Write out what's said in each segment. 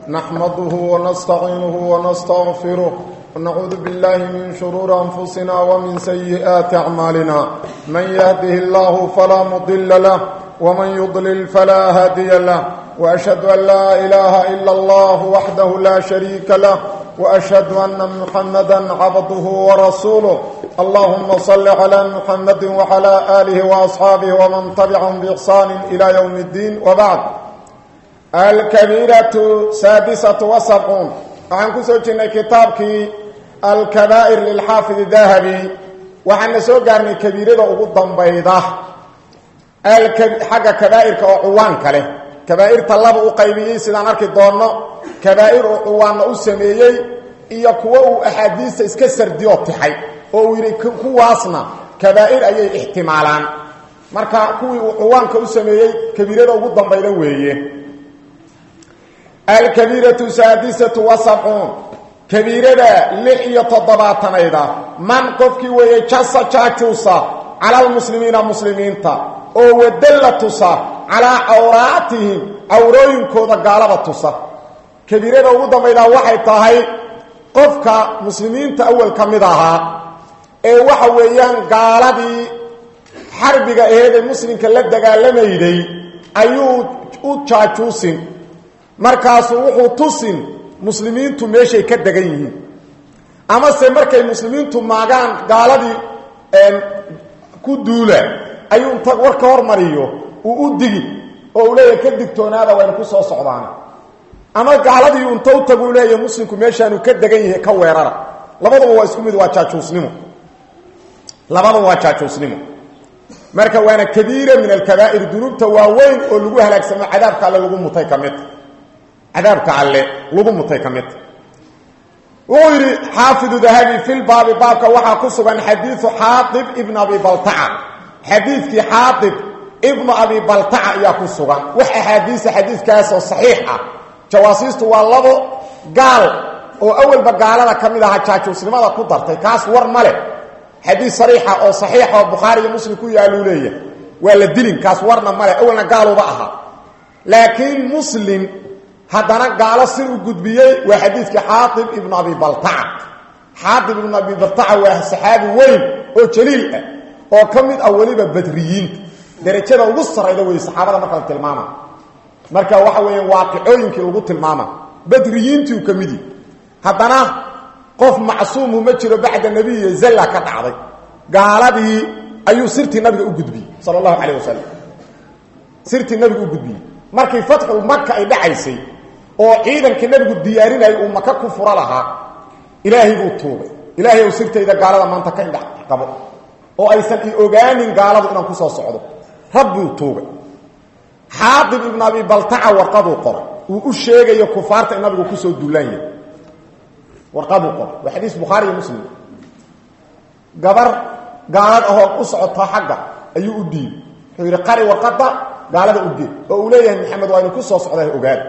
نحمده ونستعينه ونستغفره ونعوذ بالله من شرور أنفسنا ومن سيئات أعمالنا من يهده الله فلا مضل له ومن يضلل فلا هادي له وأشهد أن لا إله إلا الله وحده لا شريك له وأشهد أن محمدا عبده ورسوله اللهم صل على محمد وعلى آله وأصحابه ومن تبعهم بإحسان إلى يوم الدين وبعد الكبيرة سادسة وسبعون waxaan ku soo jirnay kitaabkii alkabaa'ir lilxaafid dahabi waxaana soo gaarnay kabiirada ugu dambayda xagga kabaa'irka oo cuwaanka leh kabaa'irta laba u qaybiyey sidaan arki doonno kabaa'ir uu cuwaanna u sameeyey iyo kuwo uu axaadiista iska sardiyo tixay oo uu yidhi kuwaasna kabaa'ir ayay ixtimaalaan marka kuwii uu cuwaanka u sameeyey kabiirada ugu dambayda weeye alkabiiratu saadisatu wa sabcuun kabiirada lix iyo toddobaatanayda man qofkii weeye jasa jaajuusa cala almuslimiina muslimiinta oo wadalla tusa calaa cawraatihim cawrooyinkooda gaalada tusa kabiirada ugu dambaydaa waxay tahay qofka muslimiinta awal ka mid ahaa ee waxa weeyaan gaaladii xarbiga aheed ee muslimka la dagaalamayday ayuu u jaajuusin markaasuu wuxuu tusin muslimiintu meeshay ka degan yihiin amase markay muslimiintu maagaan gaaladii ku duula ayuu inta war ka hormariyo uu u digi oo uu leeyahay ka digtoonaada waynu ku soo socdaan ama gaaladii unta u tagu leeyahay muslimku meeshaanu ka degan yahay ka weerara labaduba waa isku mid waa jaajuusnimo labaduba waa jaajuusnimo marka waana kabiira min alkabaa'ir dunuubta waaweyn oo lagu halaagsamo cadaabka alle lagu mutay ka mid cadaabka alle lagu mutay ka mid wuxuu yidhi xaafidu dahabi filbaabi baabka waxaa ku sugan xadiiu xaaib ibn abi baltaca xadiidkii xaaib ibnu abi baltaca ayaa ku sugan wax axaadiisa xadiidkaasoo saxiix ah jawaasiistu waa labo gaal oo awalba gaalada ka mid ahaa jaajuusnimada ku dartay kaas war ma leh xadiid sariixa oo saxiixa oo bukhaari iyo muslim ku yaaluu leeyahay waa la dilin kaas warna male awalna gaaluba ahaa laakiin muslim haddana gaalo sir u gudbiyey waa xadiidkii xaaib ibnu abi baltaca xaaib ibnu abi baltaca waa saxaabi weyn oo jaliil ah oo ka mid ah weliba badriyiinta derajada ugu sarayda wey saxaabada marka la tilmaama marka waxa weya waaqicooyinkii lagu tilmaama badriyiintiu ka midi haddana qof macsuumu ma jiro bacda nebiy zalla ka dhacday gaaladii ayuu sirtii nabiga u gudbiyey sal allahu calayh wasalam sirtii nabiga u gudbiyey markii fatxul maka ay dhacaysay oo ciidankii nabigu diyaarinayay uu maka ku furo lahaa ilaahay buu tuugay ilaahay ow sirtayda gaalada maanta ka indhac qabo oo aysan i ogaanin gaaladu inaan ku soo socdo rabbuu tuugay xaadib ibnu abi baltaca warqaduu qoray uu u sheegayo kufaarta in nabigu kusoo duulaan yahay warqaduu qoray waa xadiis bukhaari iyo muslim gabar gaalad ahoo u socotaa xagga ayuu u dhiibay wuxuu yidhi qari warqadda gaalada u geed oo uu leeyahay maxamed waa inu ku soo socda ogaada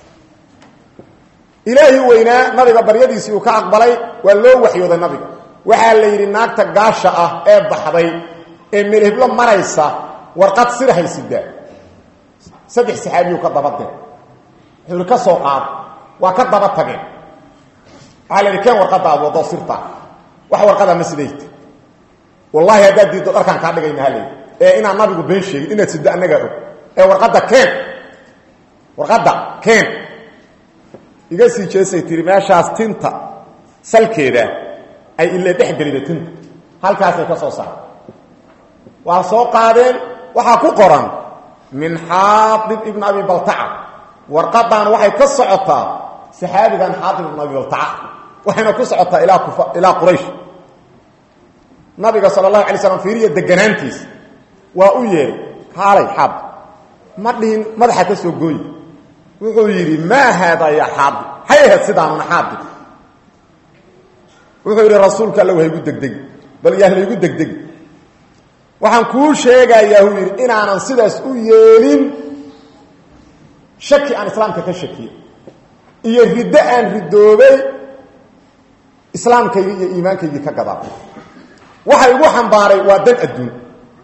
ilaahii weynaa nabiga baryadiisii uu ka aqbalay waa loo waxyooday nabiga waxaa la yidhi naagta gaasha ah ee baxday ee melheblo maraysa warqad sir haysidaa saddex saxaabiyuu ka daba dir wuxuu yidhi ka soo qaado waa ka daba tageen waxaa la yidhi keen warqadda aad waddo sirtaa wax warqadaa ma sidayta wallaahi haddaad diiddo dharkaan kaa dhigayna ha layidhi ee inaan nabigu been sheegin inaad siddo annagaa og ee warqadda keen warqadda keen iga sii jeesay tiri meeshaas tinta salkeeda ay ile dhex gelida tinta halkaasay ka soo saareen waa soo qaadeen waxaa ku qoran min xaadib ibn abi baltaca warqadan waxay ka socotaa saxaabigan xaadib ibn abi baltaca waxayna ku socotaa ilaa kufa ilaa quraysh nabiga sala allahu alay slam fiiriya deganaantiisa waa u yeehay kaalay xaab ma dhihin madaxa ka soo gooyi wuxuu yidhi maa haadaa ya xaabib hay ahayd sidaanuna xaabib wuxuu yidhi rasuulka alla wahaygu degdegi bal yaa laygu degdegi waxaan kuu sheegayaa uu yidhi inaanan sidaas u yeelin shaki aan islaamka ka shakiye iyo riddo aan ridoobay islaamkaygii iyo iimaankaygii ka gadaa waxa igu xambaaray waa dan adduun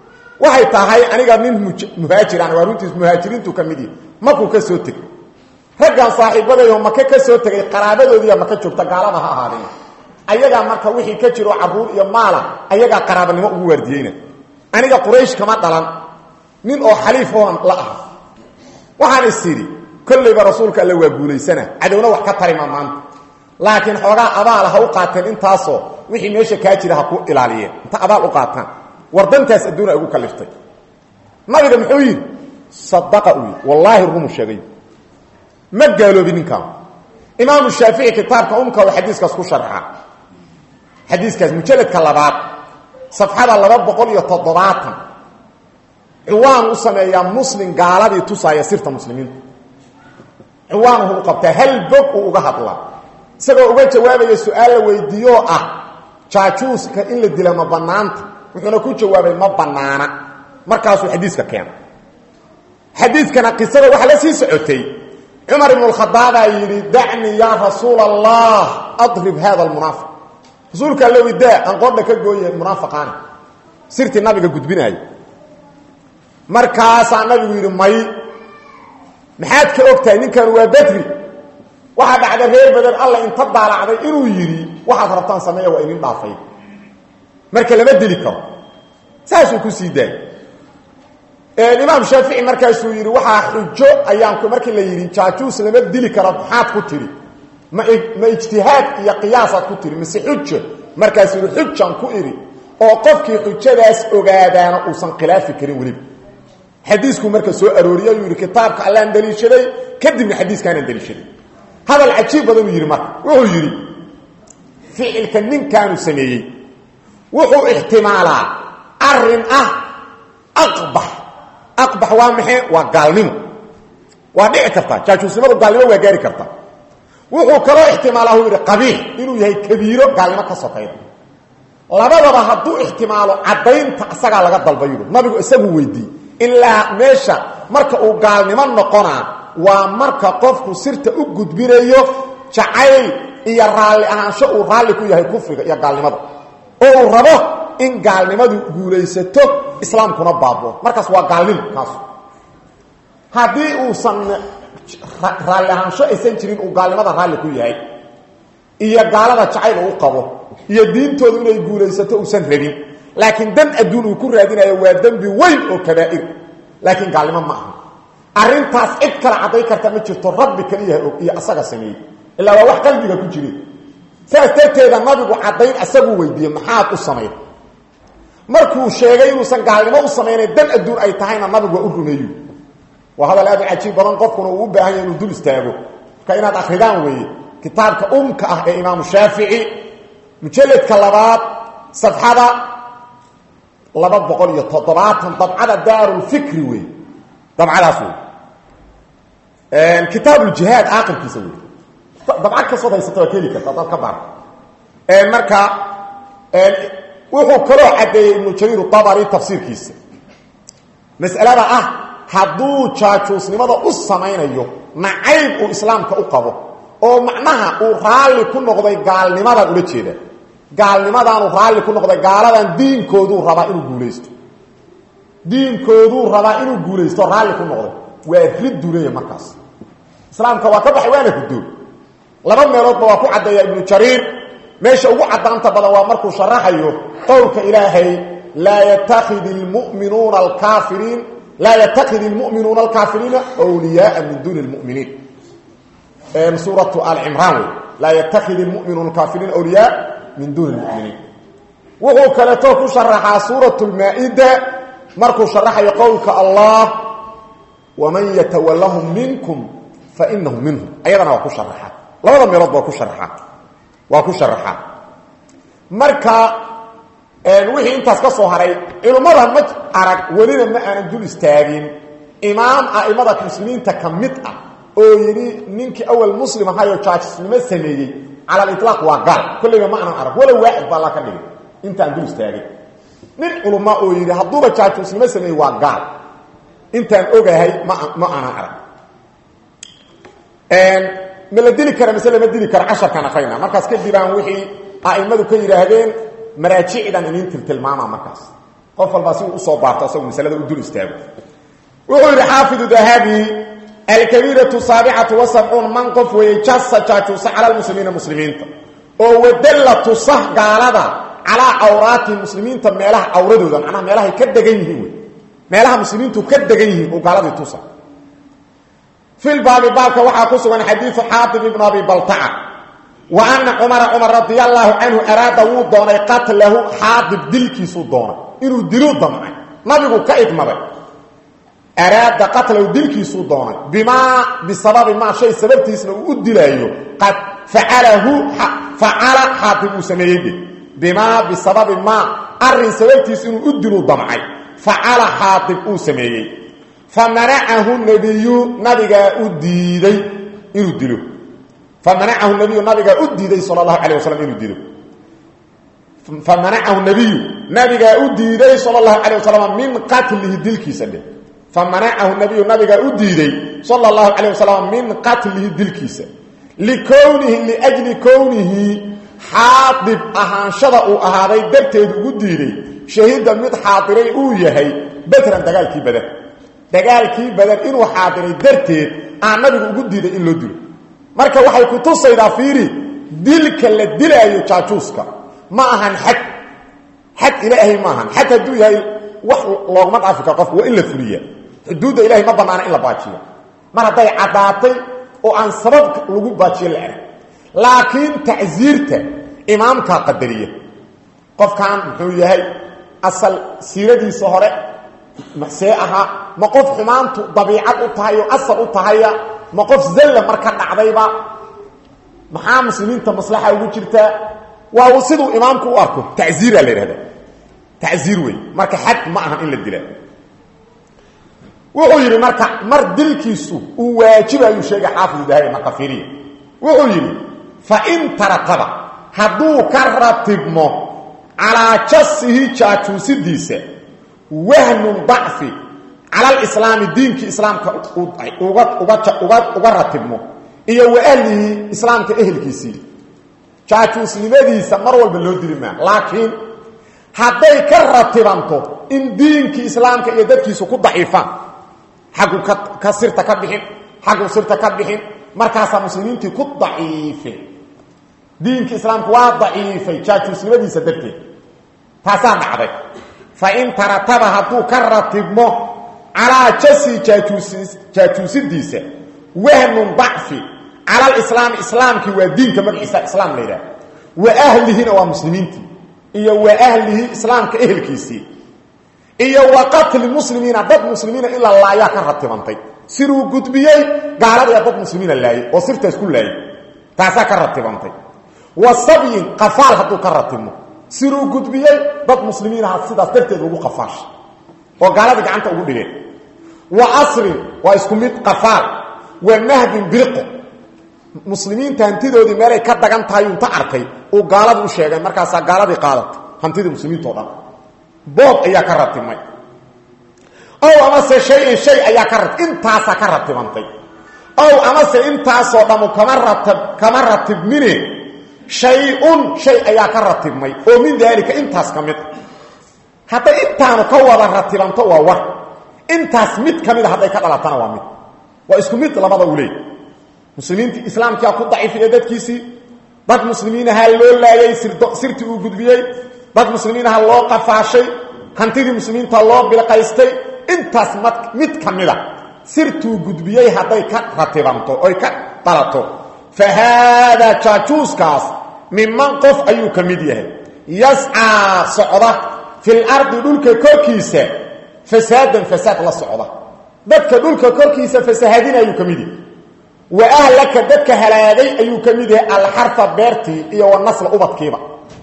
waxay tahay aniga nin muhaajiraan waa runtiis muhaajiriintu ka mid yihi markuu ka soo tegay raggan saaxiibadayo maka ka soo tegay qaraabadoodiiya maka joogta gaalada ha ahaadeen ayagaa marka wixii ka jiro caruur iyo maala ayagaa qaraabanimo ugu waardiyeyna aniga quraysh kama dhalan nin oo xaliif oon la ah waxaan is idhi kollayba rasuulka alle waa guulaysana cadowna wax ka tarima maanta laakiin xoogaa abaala ha u qaateen intaasoo wixii meesha kaa jira ha ku ilaaliyeen inta abaal u qaataan wardantaas adduuna igu kaliftay nabiga muxuu yidhi sadaqa uu yidhi wallaahi rumu sheegay ma gaaloobi ninkaan imaamu shaafici kitaabka umka oo xadiiskaas ku sharxa xadiiskaas mujalladka labaad safxada laba boqol iyo toddobaatan ciwaan u sameeyaa muslim gaaladii tusaaya sirta muslimiinta ciwaanuhu u qabtaa hal bog uu uga hadlaa isagoo uga jawaabaya su-aal la weydiiyoo ah jaajuuska in la dila ma bannaanta wuxuuna ku jawaabay ma bannaana markaasuu xadiiska keena xadiiskana qisada waxaa la sii socotay cumar ibnu lkhadaabaa yidhi dacnii yaa rasuula allah adrib hada almunaafiq rasuulka alla widaa aan qoodha ka gooye munaafiqaani sirtii nabiga gudbinaaya markaasaa nabigu yidhi may maxaad ka ogtahay ninkan waa badri waxaa dhacday reer badan alla inta daalacday inuu yidhi waxaad rabtaan sameeya waa idin dhaafay marka lama dili karo saasuu ku sii daayay imaam shaafici markaasuu yidhi waxaa xujo ayaan markii la yidhi jaajuus lama dili karo maxaad ku tidhi ma ma ijtihaad iyo qiyaasaad ku tidhi mise xujo markaasuu yidhi xujaan ku idhi oo qofkii xujadaas ogaadaana uusan khilaafi karin weliba xadiiskuu marka soo arooriye yuu yidhi kitaabka allaan daliishaday kadibna xadiiskaanaan daliishaday hadal cajiib badanuu yidhi marka wuxuu yidhi ficilka ninkaanu sameeyey wuxuu ixtimaalaa arin ah aqbax aqbax waa maxay waa gaalnimo waa dhici karta jaajuusnimadu gaalnimo waa gaari karta wuxuu kaloo ixtimaalaa uu yidhi qabiix inuu yahay kabiiro gaalnimo ka sokayda labadaba hadduu ixtimaalo caddaynta isagaa laga dalba yidhi nabigu isagu weydiiyey ilaa meesha marka uu gaalnimo noqonaa waa marka qofku sirta u gudbinayo jacayl iyo raalli ahaansho uu raalli ku yahay kufriga iyo gaalnimada oo uu rabo in gaalnimadu guulaysato islaamkuna baabo markaas waa gaalnimo kaasu haddii uusan raalli ahaansho aysan jirin uu gaalnimada raalli ku yahay iyo gaalada jacayl uu qabo iyo diintoodu inay guulaysato uusan rabin laakiin dan adduun uu ku raadinayo waa dembi weyn oo kabaa'ir laakiin gaalnimo ma aha arrintaas cid kale cadday karta ma jirto rabbi kaliyaha og iyo asaga sameeyey ilaa waa wax qalbiga ku jire saas darteeda nabigu caddayn asaguu weydiiyey maxaad u samayn markuu sheegay inuusan gaalnimo u samaynayn dan adduun ay tahayna nabigu waa u rumeeyu waa hadal aad u cajiib badan qofkuna uu u baahan yahay inuu dul istaago marka inaad akridaan weeye kitaabka umka ah ee imaamu shaafici mujalladka labaad safxada laba boqol iyo toddobaatan dabcada daarulfikri wey dabcadaas wey kitaabljihaad aakirkiisa wey dabcad kastood haysata waa keli karta adaad ka baar marka wuxuu kaloo caddeeyey ibnu jariir abari tafsiirkiisa mas'alada ah hadduu jaajuusnimada u samaynayo nacayb uu islaamka u qabo oo macnaha uu raalli ku noqday gaalnimadan ula jeeda gaalnimadaanu raalli ku noqday gaaladan diinkooduu rabaa inuu guulaysto diinkooduu rabaa inuu guulaysto raalli ku noqday waa riddu leeya markaas islaamka waa ka baxay waana hudoo laba meeloodba waa ku caddeeya ibnu jariir meesha ugu caddaanta badan waa markuu sharaxayo qowlka ilaahay laa yatakid lmuminuuna alkaafiriin laa yatakid ilmu'minuuna alkaafiriina wliyaaa min duuni lmuminiin suuratu alcimraan wey laa yatakid ilmuminuuna alkaafiriina wliyaa min duuni lmuminiin wuxuu kaleeto ku sharaxaa suurat lmaa-ida markuu sharaxayo qowlka allah waman yatawallahum minkum fainahu minhum ayadana waa ku sharaxa labada meeloodba waa ku sharaxa waa ku sharaxaa marka wixii intaas ka soo haray culimmada ma arag welina ma aanan dul istaagin imaam a'imada muslimiinta ka mid ah oo yidhi ninkii awal muslim ahayoo jaajisnimo sameeyey cala aliطlaaq waa gaal kollayba ma aanan arag walow waaxid baa alla ka dhigay intaan dul istaagin nin culuma oo yidhi hadduuba jaajisnimo sameeyey waa gaal intaan ogahay ma ma aanan arag ma la dili kara mise lama dili karo casharkaan akrayna markaas kadibaan wixii a'immadu ka yidhaahdeen maraajicdan inin tiltilmaama markaas qof walbaa si uu usoo baarto asagoo masalada u dul istaago wuxuu yidhi xaafidu dahabi alkabiiratu saabicatu wasabcuun man qof weeye jasa jaajuusa cala lmuslimiina muslimiinta oo wadalla tusa gaalada calaa cawraatihim muslimiinta meelaha cawradooda macnaha meelahay ka degan yihiin wey meelaha muslimiintu ka degan yihiin oo gaaladii tusa filbaabi baabka waxaa ku sugan xadiidu xaatib ibnu abi baltaca wa ana cumara cumar radi allaahu canhu araada wuu doonay qatlahu xaadib dilkiisuu doonay inuu diluu damcay nabigu ka idmaday araada qatlahu dilkiisuu doonay bimaa bisababi maa shay sababtiisna uu u dilaayo qad facalahu facala xaatib uu sameeyey dhe bimaa bisababi maa arin sababtiis inuu u diluu damcay facala xaatib uu sameeyey famanacahu nabiyu nabigaa u diiday inuu dilo famanacahu nabiyu nabigaa u diiday sal allahu calayh wasalam inuu dilo famanacahu nabiyu nabigaa u diiday sala allahu calayh wasalam min qatlihi dilkiisa dheh famanacahu nabiyu nabigaa u diiday sala allahu calayh wasalam min qatlihi dilkiisa likownihi liajli kownihi xaadib ahaanshada uu ahaaday darteed ugu diiday shahiida mid xaadiray uu yahay bedran dagaalkii badan dagaalkii badan inuu xaadiray darteed aan nabigu ugu diiday in loo dilo marka waxay ku tusaydaa fiiri dilka la dilaayo jaajuuska ma ahan xad xad ilaahay ma ahan xad hadduu yahay wax looguma dhaafi karo qofku waa in la fuliya xuduudda ilahay ma bannaana in la baajiyo mar hadday caddaatay oo aan sabab lagu baajiyo la arag laakiin tacsiirta imaamkaa qadariya qofkan muxuu yahay asal siiradiisa hore see ahaa ma qof xumaantu dabiicad u tahay oo asal u tahaya ma qof zalla marka dhacdayba maxaa muslimiinta maslaxa ugu jirtaa waa siduu imaamku u arko tacziira la yidhahda tacziir wey marka xad ma ahan in la dila wuxuu yidhi marka mar dilkiisu uu waajibayuu sheegay xaafid dahabi maqafiriya wuxuu yidhi fa in tarataba hadduu ka ratibmo calaa jasihi jaajuusidiisa wahnun dacfi cala alislaami diinkii islaamka uga ratibmo iyo wa ahlihi islaamka ehelkiisii jaajuusnimadiisa mar walba loo dili maa laakiin hadday ka ratibanto in diinkii islaamka iyo dadkiisu ku daciifaan xaggu ka sirta ka bixin xaggu sirta ka bixin markaasaa muslimiintii ku daciifeen diinkii islaamka waa daciifay jaajuusnimadiisa darteed taasaa dhacday fain tarataba hadduu ka ratibmo calaa jasi jaajuusidiisa wahnun dacfi cala alislaami islaamkii waa diinka magaciisa islaam la yidhaah wa ahlihina waa muslimiintii iyo wa ahlihi islaamka ehelkiisii iyo wa qatli muslimiina dad muslimiina in la laayaa ka ratibantay siruu gudbiyey gaaladayaa dad muslimiina laayay oo sirtaas ku laayay taasaa ka ratibantay wa sabyin qafaal hadduu ka ratibmo siruu gudbiyey dad muslimiinaha sidaas darteed ugu qafaashay oo gaaladii gacanta ugu dhigeen wa asrin waa isku mid qafaal wa nahdin biriqo muslimiinta hantidoodii meelay ka dagan tahay unta arkay uu gaalada u sheegay markaasaa gaaladii qaadatay hantidii muslimiinta o dhan bood ayaa ka ratibmay ow amase shay-in shay ayaa ka rat intaasaa ka ratibantay ow amase intaasoo dhammu kama ratab kama ratibmine shay-un shay ayaa ka ratibmay oo min daalika intaas ka mid a hadday intaanu ka wada ratibanto waa war intaas mid ka mid a hadday ka dhalatana waa mid waa isku mid labada u leey muslimiintii islaamkia ku daciifiya dadkiisii dad muslimiinaha loo laayay sirtii uu gudbiyey dad muslimiinaha loo qafaashay hantidii muslimiinta loo bilqaystay intaas mid ka mida sirtuu gudbiyey hadday ka ratibanto oy ka dhalato fa haadaa jaajuuskaas miman qof ayuu ka mid yahay yascaa socda fil ardi dhulka korkiisa fasaadan fasaad la socda dadka dhulka korkiisa fasahaadin ayuu ka mid yahay wa ahlaka dadka halaagay ayuu ka mid yahay alxarfa beertii iyo wanasla ubadkiiba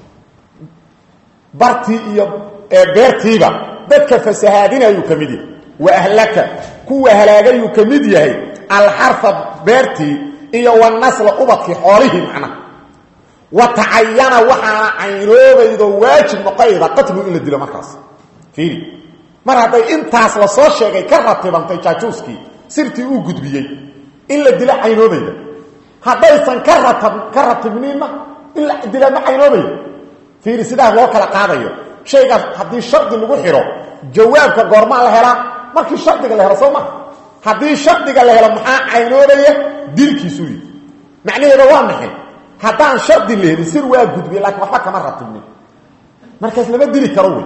bartii iyo beertiiba dadka fasahaadin ayuu ka mid yahay wa ahlaka kuwa halaagayuu ka mid yahay alxarfa beertii iyo wanasla ubadkii xoolihii macnaha wa tacayana waxaana caynoobaydo waajib noqonayda qatlu in la dilo markaas fiiri mar hadday intaas la soo sheegay ka ratibantay jaajuuskii sirtii uu gudbiyey in la dilo caynoobayda haddaysan ka ratab ka ratibninna in la dila ma caynoobayda fiiri sidaas loo kala qaadayo shaygaas haddii shardi lagu xiro jawaabka goormaa la helaa markii shardiga la helo soo maha haddii shardiga la helo maxaa caynoobaya dilkiisuu yidhi macnaheeda waa maxay haddaan shardi la helin sir waa gudbiye laakiin waxba kama ratibnin markaas lama dili karo wey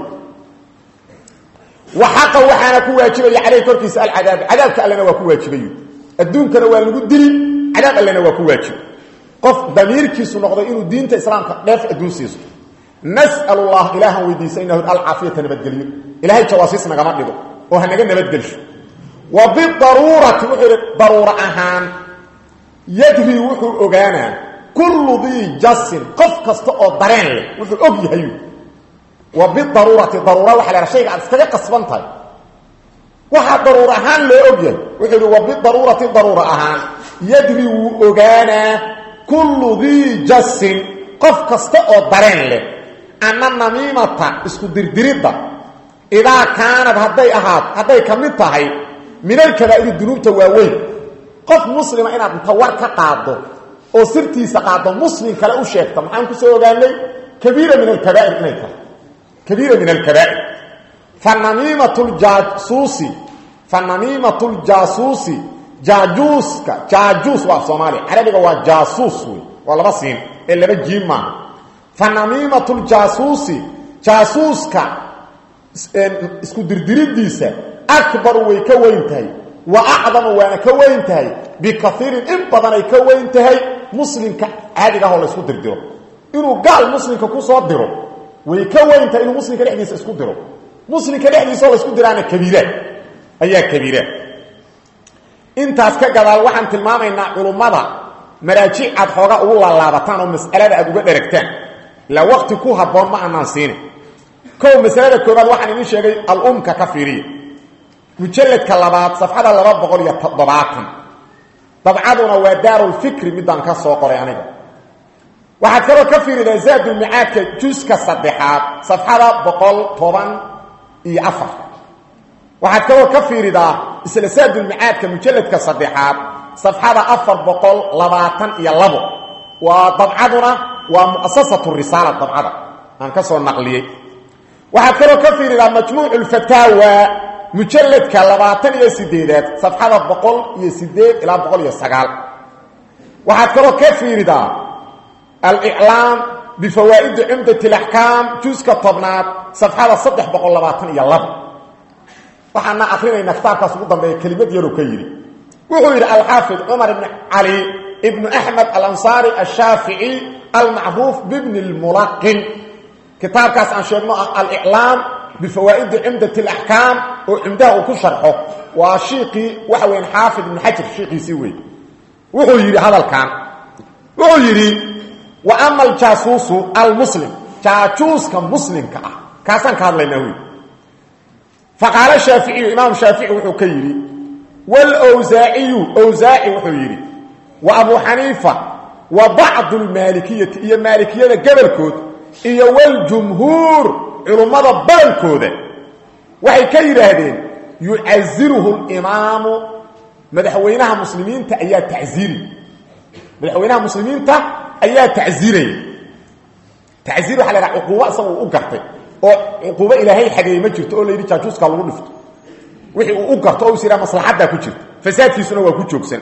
waxaqa waxaana ku waajibaya caleyh korkiisa alcadaab cadaabka allena waa ku waajibayo adduunkana waa lagu dili cadaab allena waa ku waajib qof damiirkiisu noqday inuu diinta islaamka dheef adduun siiso nas'al allah ilaahan weydiisaynahu alcaafiyata nabadgelyo ilahay jawaasiis nagama dhigo oo hanaga nabadgelsho wa bidaruurati wuxuu yidhi daruuro ahaan yadri wuxuu ogaanaa kullu dii jasin qof kasta oo dareen leh wuxuu og yahay wa bidaruurati daruura waxa la shayga aad iskaga qasban tahay waxaa daruur ahaan loo og yahay wuxuu yidhi wa bidaruurati daruura ahaan yadri wuu ogaanaa kullu dii jasin qof kasta oo dareen leh anna namiimata isku dirdiridda idaa kaanad hadday ahaad hadday ka mid tahay min alkabaa'iri dunuubta waaweyn qof muslima inaad inta war ka qaaddo oo sirtiisa qaaddo muslim kale u sheegta maxaan ku soo ogaanay kabiira min alkabaa'ir inay tahay kabiira min alkabaa'ir fa namiimatu ljaasuusi fa namiimatu ljaasuusi jaajuuska jaajuus waa af soomaaliya carabiga waa jaasuus wey waa laba siin ee laba jiim maaha fa namiimatu ljaasuusi jaasuuska isku dirdiriddiisa akbaru way ka weyn tahay wa acdamu waana ka weyn tahay bikaiirin in badanay ka weyn tahay muslimka caadiga ahoo laysku dirdiro inuu gaal muslimka kusoo diro way ka weyn tahay inuu muslimka dhexdiisa isku diro muslimka dhexdiisaoo laysku diraana kabiira ayaa kabiira intaas ka gadaal waxaan tilmaamaynaa culummada maraajic aad xooga ugu laalaabataan oo mas'alada aad uga dheragtaan ilaa waqti ku habboon ma anaan siinin kow masalada koobaad waxaan idin sheegay al-umka ka fiiriya mujalladka labaad safxada laba boqol iyo toddobaatan dabcaduna waa daarulfikri midaan ka soo qoray aniga waxaad kaloo ka fiiridaa zaadulmicaadka juska saddexaad safxada boqol toban iyo afar waxaad kaloo ka fiiridaa isla saadulmicaadka mujalladka saddexaad safxada afar boqol labaatan iyo labo waa dabcaduna waa muasasatu risaala dabcada aan ka soo naqliyey waxaad kaloo ka fiiridaa majmuucu lfataawa mujalladka labaatan iyo sideedaad safxada boqol iyo sideed ilaa boqol iyo sagaal waxaad kaloo ka fiiridaa aliclaam bifawaa'idi cumdati alaxkaam juuska tobnaad safxada saddex boqol labaatan iyo laba waxaana akrinaynaa kitaabkaas ugu dambeeya kelimad yaroo ka yidhi wuxuu yidhi alxaafid cumar ibni cali ibnu axmed alansaari ashaafici almacruuf bibni lmulaqin kitaabkaas aan sheegno ah aliclaam bifawaa'idi cumdati alaxkaam oo cumdaha uu ku sharxo waa shiiqii waxa weyan xaafid ibnu xajar shiiqiisii wey wuxuu yidhi hadalkan wuxuu yidhi wa ama aljaasuusu almuslim jaajuuska muslimka ah kaasaan ka hadlaynaa wey faqaala shaaficiyu imaam shaafici wuxuu ka yidhi wlwsaaciyu wsaaci wuxuu yidhi wa abu xaniifa wa bacdu lmaalikiyati iyo maalikiyada gobolkood iyo wljumhuur culummada badankooda waxay ka yidhaahdeen yucaziruhu limaamu madaxweynaha muslimiinta ayaa tacziiri madaxweynaha muslimiinta ayaa tacziiraya tacziir waxa la ydhaha cuquubo isaga uu u gartay oo cuquubo ilaahay xageeye ma jirto oo la yidhi jaajuuska lagu dhifto wixii uu u garto oo is yidhaha maslaxaddaa ku jirta fasaadkiisuna waa ku joogsan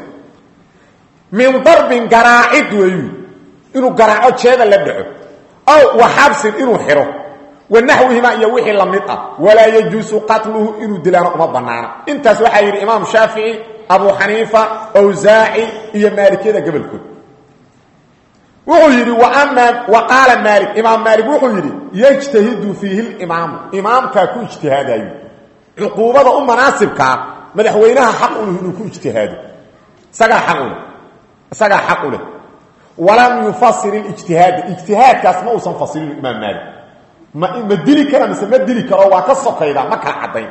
min darbin garaacid weeyu inuu garaaco jeeda la dhaco ow wa xabsin inuu xiro wa naxwihimaa iyo wixii la mid ah walaa yajuusu qatluhu inuu dilaano uma bannaana intaas waxaa yidhi imaam shaafici abu xaniifa awsaaci iyo maalikiyada gobolkood wuxuu yidhi wa qaala maali imaam maali wuxuu yidhi yajtahidu fiihi limaamu imaamkaa ku ijtihaadayo cuquubada u manaasibkaa madaxweynaha xaq u leh inuu ku ijtihaado isagaa xaq u leh isagaa xaq u leh walam yufasir ijtihaada ijtihaadkaas ma uusan fasirin imaam maali ma ma dili kara mise ma dili karo waa ka sokayda ma kala caddayn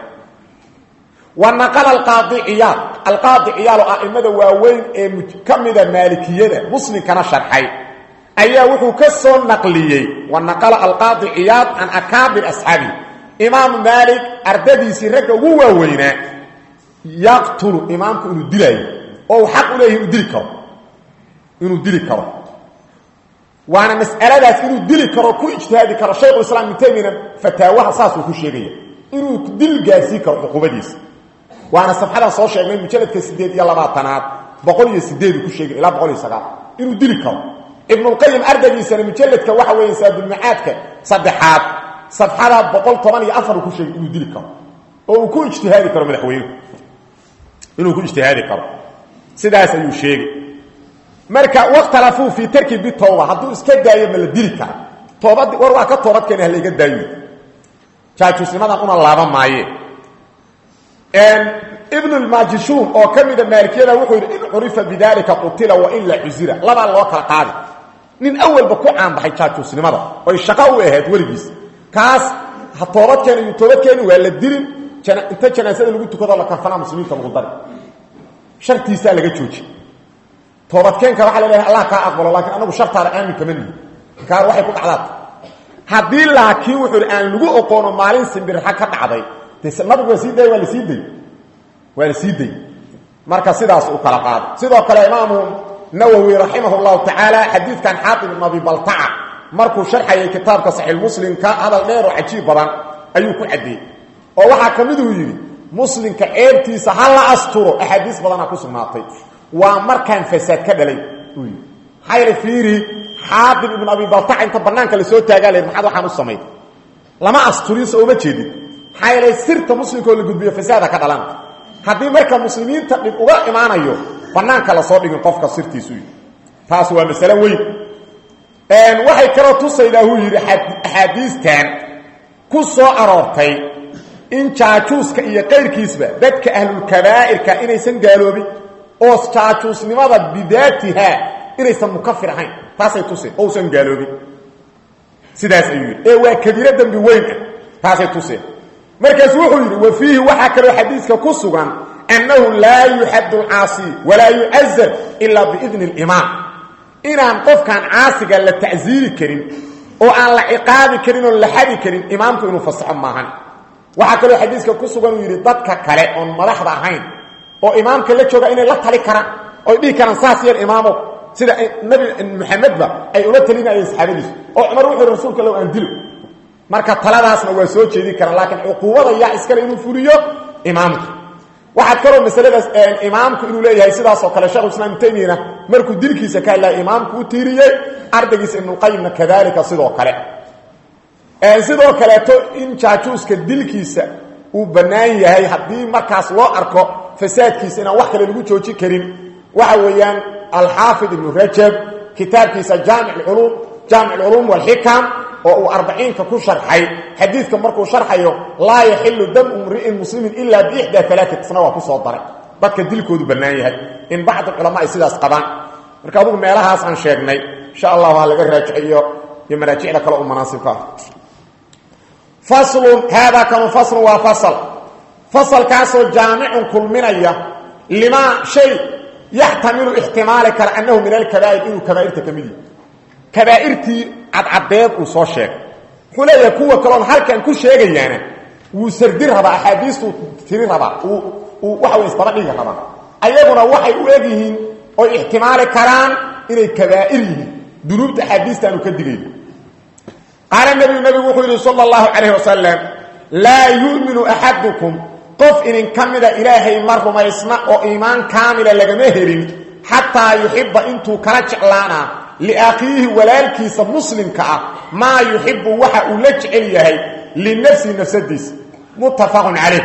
wa naqala alqaadi ciyaal alqaadi ciyaalo a'imada waaweyn ee ka mida maalikiyada muslimkana sharxay ayaa wuxuu ka soo naqliyey wa naqala alqaadi ciyaad can akaabir asxaabi imaamu maalik ardadiisii ragga ugu waaweynaa yaqtulu imaamku inuu dilaayo oo uu xaq u leeyahay inuu dili karo inuu dili karo waana mas'aladaas inuu dili karo ku ijtihaadi karo shaykhulislaam ibnu taymiyana fataawaha saasuu ku sheegaya inuu dil gaarsii karo cuquubadiisa waana safxadan soo sheegnay mujaladka sideed iyo labaatanaad boqol iyo sideedu ku sheegay ilaa boqol iyo sagaal inuu dili karo ibnulqayim ardaygiisana mujaladka waxa weeye saadulmacaadka saddexaad safxada boqol toban iyo afar uu ku sheegay inuu dili karo oo uu ku ijtihaadi karo madaxweynuhu inuu ku ijtihaadi karo sidaas ayuu sheegay marka wakhtalafuu fii tarki bitawba hadduu iska daayo ma la dili kara toobad war waa ka toobad keena halayga daayo jaajuusnimadan una laaba maaye ibn lmajishuun oo ka mida maalikiyada wuxuu yidhi in curifa bidalika qutila wa in la cusira labaa loo kala qaadi nin awalba ku caanbaxay jaajuusnimada oy shaqo u ahayd weligiis kaas ha toobadkeena iyo toobadkeeni waa la dilin inta janaasada lagu tukado la karfanaa muslimiinta lagu dari shartiisaa laga jooji toobadkeenka waxaa la leeyahay allah kaa aqbalo laakiin anagu shartaada aamin kama nihi kaar waxay ku dhacdaata haddii laakiin wuxuu hi aan lagu oqoono maalin simbirxa ka dhacday de nabigu waa sii day waa la sii day waa la sii day marka sidaas u kala qaado sidoo kale imaamu nawowi raximah llahu tacaala xadiidkan xaatib ibn abi baltaca markuu sharxayay kitaabka saxiix muslimka hadal dheer oo cajiib badan ayuu ku caddeeyey oo waxaa ka miduu yidhi muslimka ceebtiisa ha la asturo axaadiis badana ku sugnaatay waa markaan fasaad ka dhalay uu yidhi maxaa yeele fiiri xaatib ibn abi baltaca inta banaanka lasoo taagaa le maxaad waxaan u samayn lama asturin soo uma jeedin maxaa yeele sirta muslimkaoo la gudbiyo fasaada ka dhalan haddii marka muslimiinta dhib uga imaanayo banaanka lasoo dhigin qofka sirtiisu taas waa masale weyn waxay kaloo tusaydaa huu yidhi axaadiistan ku soo aroortay in jaajuuska iyo qayrkiisba dadka ahlulkabaa'irka inaysan gaaloobin oo jaajuusnimada bidaatiha inaysan mukafir ahayn taasay tuseen ousan gaaloobin sidaas ayuu yidhi ee waa kabiiro dembi weyn ah taasay tuseen markaasu wuxuu yidhi wa fiihi waxaa kaloo xadiiska ku sugan annahu laa yuxaddu alcaasi walaa yucazar ilaa biidni alimaam inaan qofkaan caasiga la tacsiiri karin oo aan la ciqaabi karin oo la xadi karin imaamku inuu fasaxo maahan waxaa kaloo xadiiska ku sugan uu yidhi dadka kale oon madaxda ahayn oo imaamka la jooga inay la tali karaan oy dhihi karaan saas yeel imaamow sida nabi maxamedba ay ula talinayeen saxaabadiisu oo cumar wuxuu yhi rasuulka low aan dilo marka taladaasna waa soo jeedin karaan laakiin cuquubada yaa iskale inuu fuliyo imaamka waxaad kaloo masaladaas imaamku inuu leeyahay sidaasoo kale shekhu islaam taymiyana markuu dilkiisa ka hadlaya imaamku u tiiriyey ardaygiisa ibnulqayimna kadalika sidoo kale sidoo kaleeto in jaajuuska dilkiisa uu bannaan yahay haddii markaas loo arko fasaadkiisa inaan wax kale lagu joojin karin waxa weeyaan alxaafid ibnu rajab kitaabkiisa jaamic culum jaamic alculuum walxikam oo uu arbaciinka ku sharxay xadiidka markuu sharxayo laa yaxilu damu mri'in muslimin ilaa biixdaa alaatisna waa ku soo daray dadka dilkoodu bannaan yahay in bacd culama ay sidaas qabaan marka adugu meelahaas aan sheegnay insha allah waa laga raajiciyo iyo maraajicda kale u manaasibka ah faslun haadaa kanu faslun waa fasal fasalkaasoo jaamicun kulminaya limaa shay yaxtamilu ixtimaali kara annahu min alkabaa'ir inuu kabaa'irta ka mid yahy kabaa'irtii cadcadeed uu soo sheegay wuxuu leeyahay kuwa kaloon halkan ku sheegayaana wuu sardi rabaa axaadiistuu tiri rabaa uu waxa way isdaba dhigi rabaa ayaguna waxay u eg yihiin oy ixtimaali karaan inay kabaa'ir yihiin dunuubta axaadiistaanu ka digayn qaala nebigu nebigu wuxuu yidhi sala allahu calayh wasalam laa yu'minu axadukum qof idin ka mida ilaahay ma rumaysna oo iimaan kaamila lagama helin xataa yuxiba intuu kala jeclaanaa liakhiihi walaalkiisa muslimka ah maa yuxibu waxa uu la jecel yahay linafsihi nafsadiisa muttafaqun calayh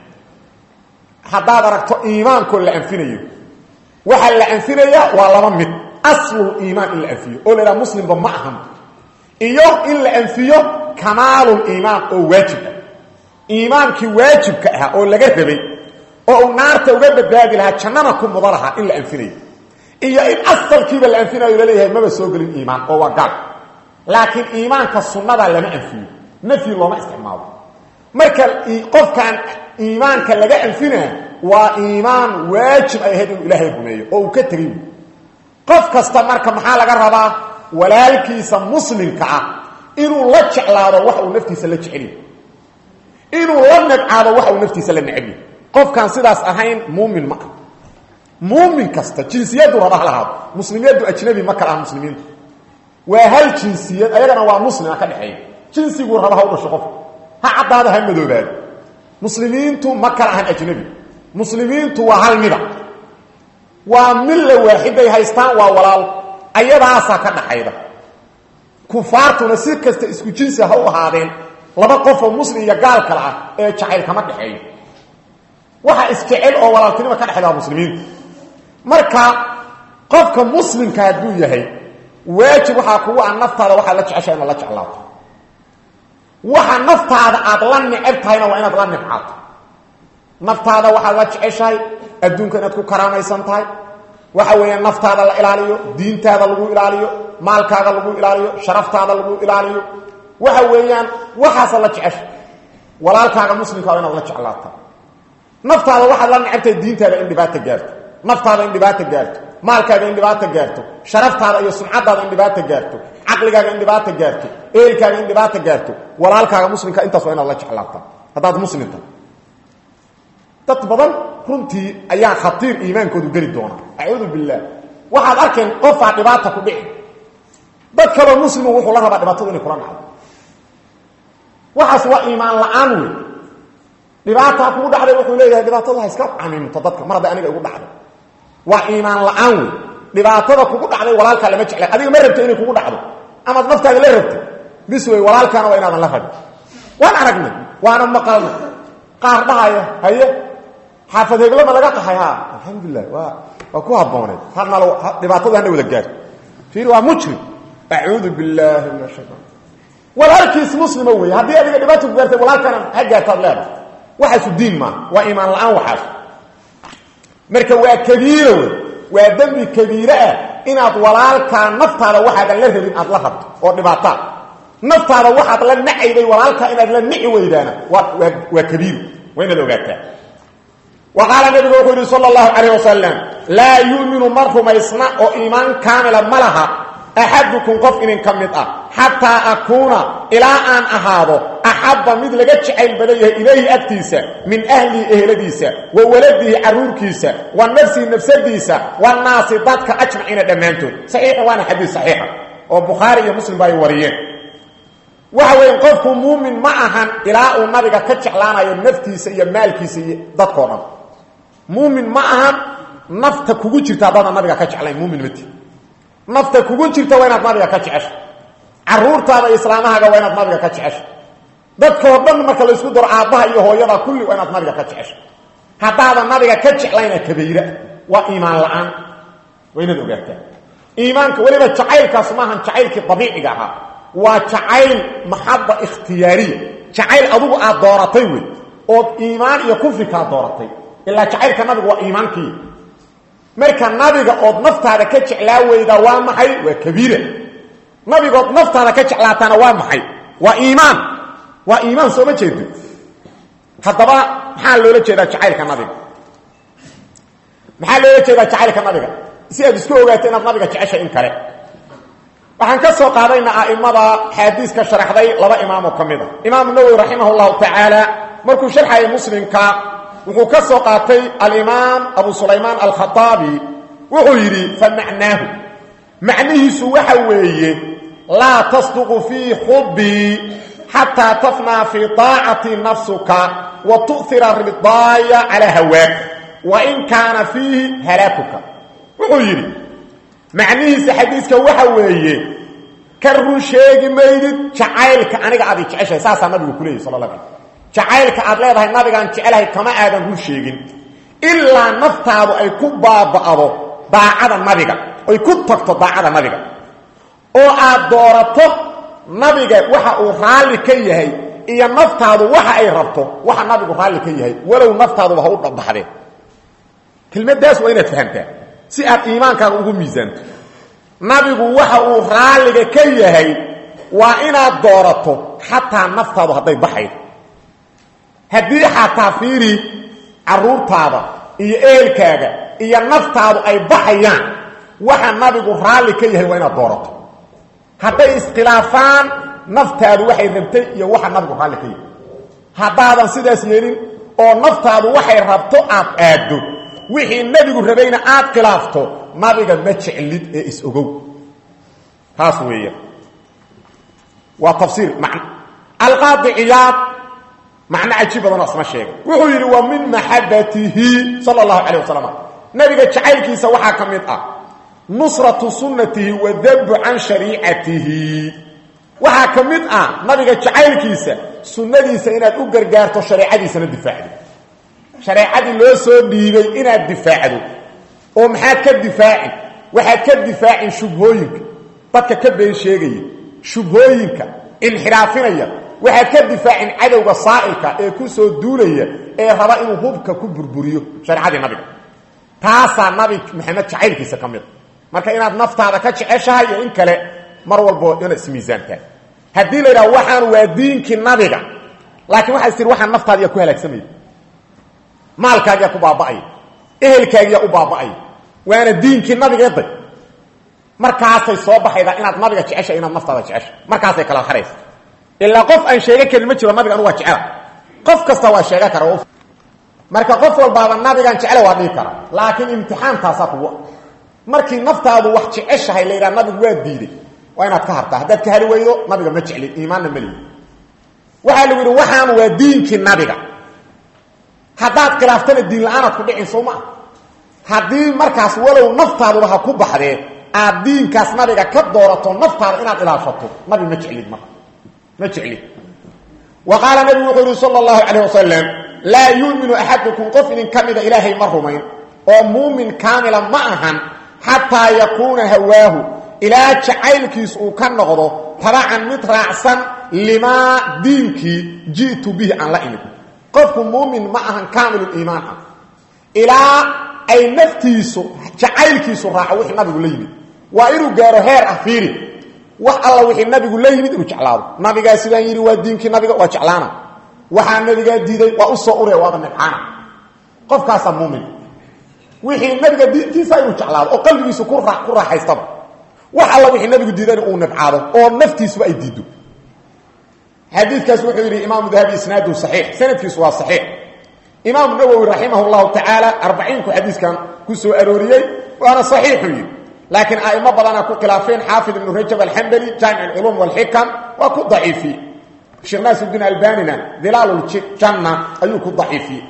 haddaad aragto iimaankoo la anfinayo waxaa la anfinayaa waa laba mid aslul iimaan in la anfiyo oo la idhaha muslimba ma ahan iyo in la anfiyo kamaalul iimaan oo waajib ah iimaankii waajibka ahaa oo laga rabay oo uu naarta uga badbaadi lahaa jannana ku muda lahaa in la anfinayo iyo in asalkiiba la anfinayo laleeyahay maba soo gelin iimaan oo waa gaal laakiin iimaanka sunnada lama anfiyo nafyi looma isticmaalo marka qofkan iimaanka laga anfinaa waa iimaan waajib ay ahayd inuu ilaahay rumeeyo oo uu ka tegay qof kasta marka maxaa laga rabaa walaalkiisa muslimka ah inuu la jeclaado wax uu naftiisa la jeceliy inuu la nabcaado wax uu naftiisa la necbiy qofkaan sidaas ahayn muumin ma ah muumin kasta jinsiyadu raba ha lahaado muslimiyadu ajnabi ma kala ah muslimiinta waa hal jinsiyad ayagana waa muslima ka dhexeeya jinsiguu raba ha u dhasho qofka ha caddaado ha madoobaado muslimiintu ma kala ahan ajnabi muslimiintu waa hal mida waa milla waaxiday haystaan waa walaal ayadaasaa ka dhaxayda kufaartuna si kasta isku jinsi ha u ahaadeen laba qofoo muslim iyo gaal kale ah ee jacayl kama dhexeeyo waxa isjecel oo walaaltinima ka dhexayda waa muslimiinta marka qofka muslimka hadduu yahay waajib waxaa kugu ah naftaada waxaad la jeceshahay inaad la jeclaato waxa naftaada aad la neceb tahayna waa inaad la nibcaato naftaada waxaad la jeceshahay adduunka inaad ku karaamaysan tahay waxa weeyaan naftaada la ilaaliyo diintaada lagu ilaaliyo maalkaaga lagu ilaaliyo sharaftaada lagu ilaaliyo waxa weeyaan waxaasa la jecesha walaalkaaga muslimka waa inaad la jeclaata naftaada waxaad la necebtahay diintaada in dhibaata gaarto naftaada in dhibaata gaarto maalkaaga in dhibaata gaarto sharaftaada iyo sumcadaada in dhibaata gaarto caqligaaga in dhibaata gaarto eelkaaga in dhibaata gaarto walaalkaaga muslimka intaas waa inaad la jeclaata haddaad muslimta dad badan runtii ayaa khatiir iimaankoodu geli doona acuudu billaah waxaad arkeen qofaa dhibaata ku dhici dad kaloo muslimu wuxuu la rabaa dhibaatadu inay kula dhacdo waxaas waa iimaan la-aan wey dhibaataa kugu dhacday wuxuu leeyahay dhibaatada ha iska camimto dadka mar hadday aniga igu dhacdo waa iimaan la-aan wey dhibaatada kugu dhacday walaalkaa lama jecla adiga ma rabto inay kugu dhacdo amaad naftaada la rabto bis wey walaalkaana waa inaadan la rabin waan aragnay waana maqalnay qaar dhahaya haye xaafad heglama laga qaxay ha alxamdulilah waa waa ku habbooneed hanal dhibaatada hana wada gaarto fiir waa mujrim acuudu billaahi min ashaytaan walaalkiis muslima wey haddii adiga dhibaata ku gaartay walaalkana ha gaartaad leedahay waxaasu diin maaha waa iimaan la-aan waxaas marka waa kabiiro wey waa dembi kabiire ah inaad walaalkaa naftaada waxaadan la rabin aad la rabto oo dhibaataa naftaada waxaad la nacayday walaalkaa inaad la nici weydaana waa waa kabiir waa inaad ogaataa wa qaala nabigu wuxuu yidhi sala allahu calayh wasalam laa yu'minu ma rumaysna oo iimaan kaamila ma laha axadukum qof inin ka mid ah xataa akuuna ilaa aan ahaado axabba mid laga jacayl badan yahay ilayhi agtiisa min ahlihi eheladiisa wa waladihi caruurkiisa wa nafsihi nafsadiisa wanaasi dadka ajmaciina dhammaantood saxiixa waana xadiis saxiixa oo bukhaari iyo muslim ba ay wariyeen waxa weeye qofku muumin ma ahan ilaa uu nabiga ka jeclaanayo naftiisa iyo maalkiisa iyo dadkoo dhan muumin ma ahan nafta kugu jirta haddaadan nabiga ka jeclayn muumin mati nafta kugu jirta waa inaad nabiga ka jecesha caruurtaada iyo islaamahaaga waa inaad nabiga ka jecesha dadkoo dhan marka laysku daro aabbaha iyo hooyada kulli waa inaad nabiga ka jecesha haddaadan nabiga ka jeclayna kabayra waa iimaan la-aan waa inaad ogaataa iimaanka weliba jacaylkaas maahan jacaylkii dabiiciga ahaa waa jacayl maxaba ikhtiyaariya jacayl adugu aad dooratay wey ood iimaan iyo kufri kaa dooratay ilaa jacaylka nabigu waa iimaankii marka nabiga ood naftaada ka jeclaa weydaa waa maxay waa kabiira nabigood naftaada ka jeclaataana waa maxay waa iimaan waa iimaan sooma jeedo haddaba maxaa loola jeedaa jacaylka nabiga maxaa loola jeedaa jacaylka nabiga si aad isku ogaato inaad nabiga jeceshay in kale waxaan ka soo qaadayna a'immada xaadiiska sharaxday laba imaamoo ka mid a imaamu nawowi raximah llahu tacaala markuu sharxayay muslimka wuxuu ka soo qaatay alimaam abu sulaymaan alkhaaabi wuxuu yidhi fa macnaahu macnihiisu waxa weeye laa tasduqu fii xubbii xataa tafnaa fii taacati nafsuka wa tu'ira ridaaya calaa hawaak wa in kaana fiihi halaakuka wuxuu yidhi macnihiisa xadiiska waxa weeye ka run sheegi maydid jacaylka aniga aad i jeceshahay saasaa nabigu ku leeyahy sal la ala jacaylka aad leedahay nabigaan jecelahay kama aadan run sheegin ilaa naftaadu ay ku baaba'do daacada nabiga ay ku tagto daacada nabiga oo aad doorato nabiga waxa uu raalli ka yahay iyo naftaadu waxa ay rabto waxa nabigu raalli ka yahay walow naftaaduba ha u dhabaxdeen kelmaddaas waa inaad fahamtaa si aad iimaankaaga ugu miisaanto nabigu waxa uu raalliga ka yahay waa inaad doorato xataa naftaadu hadday baxaydo haddii xataa fiiri caruurtaada iyo eelkaaga iyo naftaadu ay baxayaan waxa nabigu raalli ka yahay waa inaad doorato hadday iskhilaafaan naftaadu waxay rabtay iyo waxa nabigu raalli ka yahay haddaadan sidaas yeelin oo naftaadu waxay rabto aad aaddo wixii nebigu rabayna aad khilaafto nabiga ma jeclid ee is-ogow taas weeya waa tafsiir man alqaadi ciyaad macno cajiib badanoo isma sheegay wuxuu yidhi wa min maxabatihi sala allahu calayh wasalam nabiga jacaylkiisa waxaa ka mid ah nusratu sunnatihi wadabu can shariicatihi waxaa ka mid ah nabiga jacaylkiisa sunnadiisa inaad u gargaarto shareecadiisana difaacdo shareecadii loo soo dhiibay inaad difaacdo oo maxaad ka difaacin waxaad ka difaacin shubhooyinka dadka ka been sheegaya shubhooyinka inxiraafinaya waxaad ka difaacin cadowga saa'ilka ee ku soo duulaya ee raba inuu hubka ku burburiyo shareecadii nabiga taasaa nabi maxamed jacaylkiisa ka mid marka inaad naftaada ka jeceshahay iyo in kale mar walbo inaad ismiisaantahay haddii la yidhaha waxaan waa diinkii nabiga laakiin waxaa is tihi waxaan naftaadiyaa ku halaagsamaya maalkaagiyaa ku baaba'aya ehelkaagiyaa u baaba'aya waana diinkii nabigeeday markaasay soo baxaydaa inaad nabiga jecesha inaad naftaada jecesha markaasay kala haraysa ilaa qof aan sheega karin ma jiro nabiga anu waa jecela qof kasta waa sheega kara marka qof walbaaba nabigaan jecela waa dhihi kara laakiin imtixaankaasaa kugu markii naftaadu wax jeceshahay la yidhaha nabigu waa diiday waa inaad ka hartaa haddaad ka hari weydo nabiga ma jeclin iimaanna ma lihi waxaa lagu yidhi waxaan waa diinkii nabiga haddaad khilaaftana diin la-aanaad ku dhicin soo maa haddii markaas walow naftaaduba ha ku baxdee aad diinkaas nabiga ka doorato naftaada inaad ilaashato nabi ma jeclid marka ma jeclid wa qaala nabigu wuxuu yihi sala allahu calayh wasalam laa yuuminu axadukum qof idin ka mida ilaahay ma rumayn oo muumin kaamila ma ahan xataa yakuuna hawaahu ilaa jacaylkiis uu ka noqdo tabacan mid raacsan limaa diinkii ji'tu bihi aan la imid qofku muumin ma ahan kaamiluliimaan ah ilaa ay naftiisu jacaylkiisu raaco wixii nabigu la yimid waa inuu gaaro heer ah fiiri wax alla wixii nabigu la yimid inuu jeclaado nabigaa sidaan yidhi waa diinkii nabiga waa jeclaana waxaa nabigaa diiday waa u soo uraya waaba nibcaana qofkaasaa muumin wixii nabiga diintiisa inuu jeclaado oo qalbigiisu ku ku raaxaystaba wax alla wixii nabigu diidayna uu nibcaado oo naftiisuba ay diiddo xadiidkaas wuxuu yidhi imaamu dahabi isnaadu saxiix sanadkiisu waa saxiix imaamu nawowi raximah llahu tacaala arbaciinku xadiiskan ku soo arooriyey waana saxiixu yidhi laakiin a'imo badana ku khilaafeen xaafid ibnu rajab alxambali jaamic alculuum walxikam waa ku daciifiyey sheekh naasirudiin albanina dilaaluljanna ayuu ku daciifiyey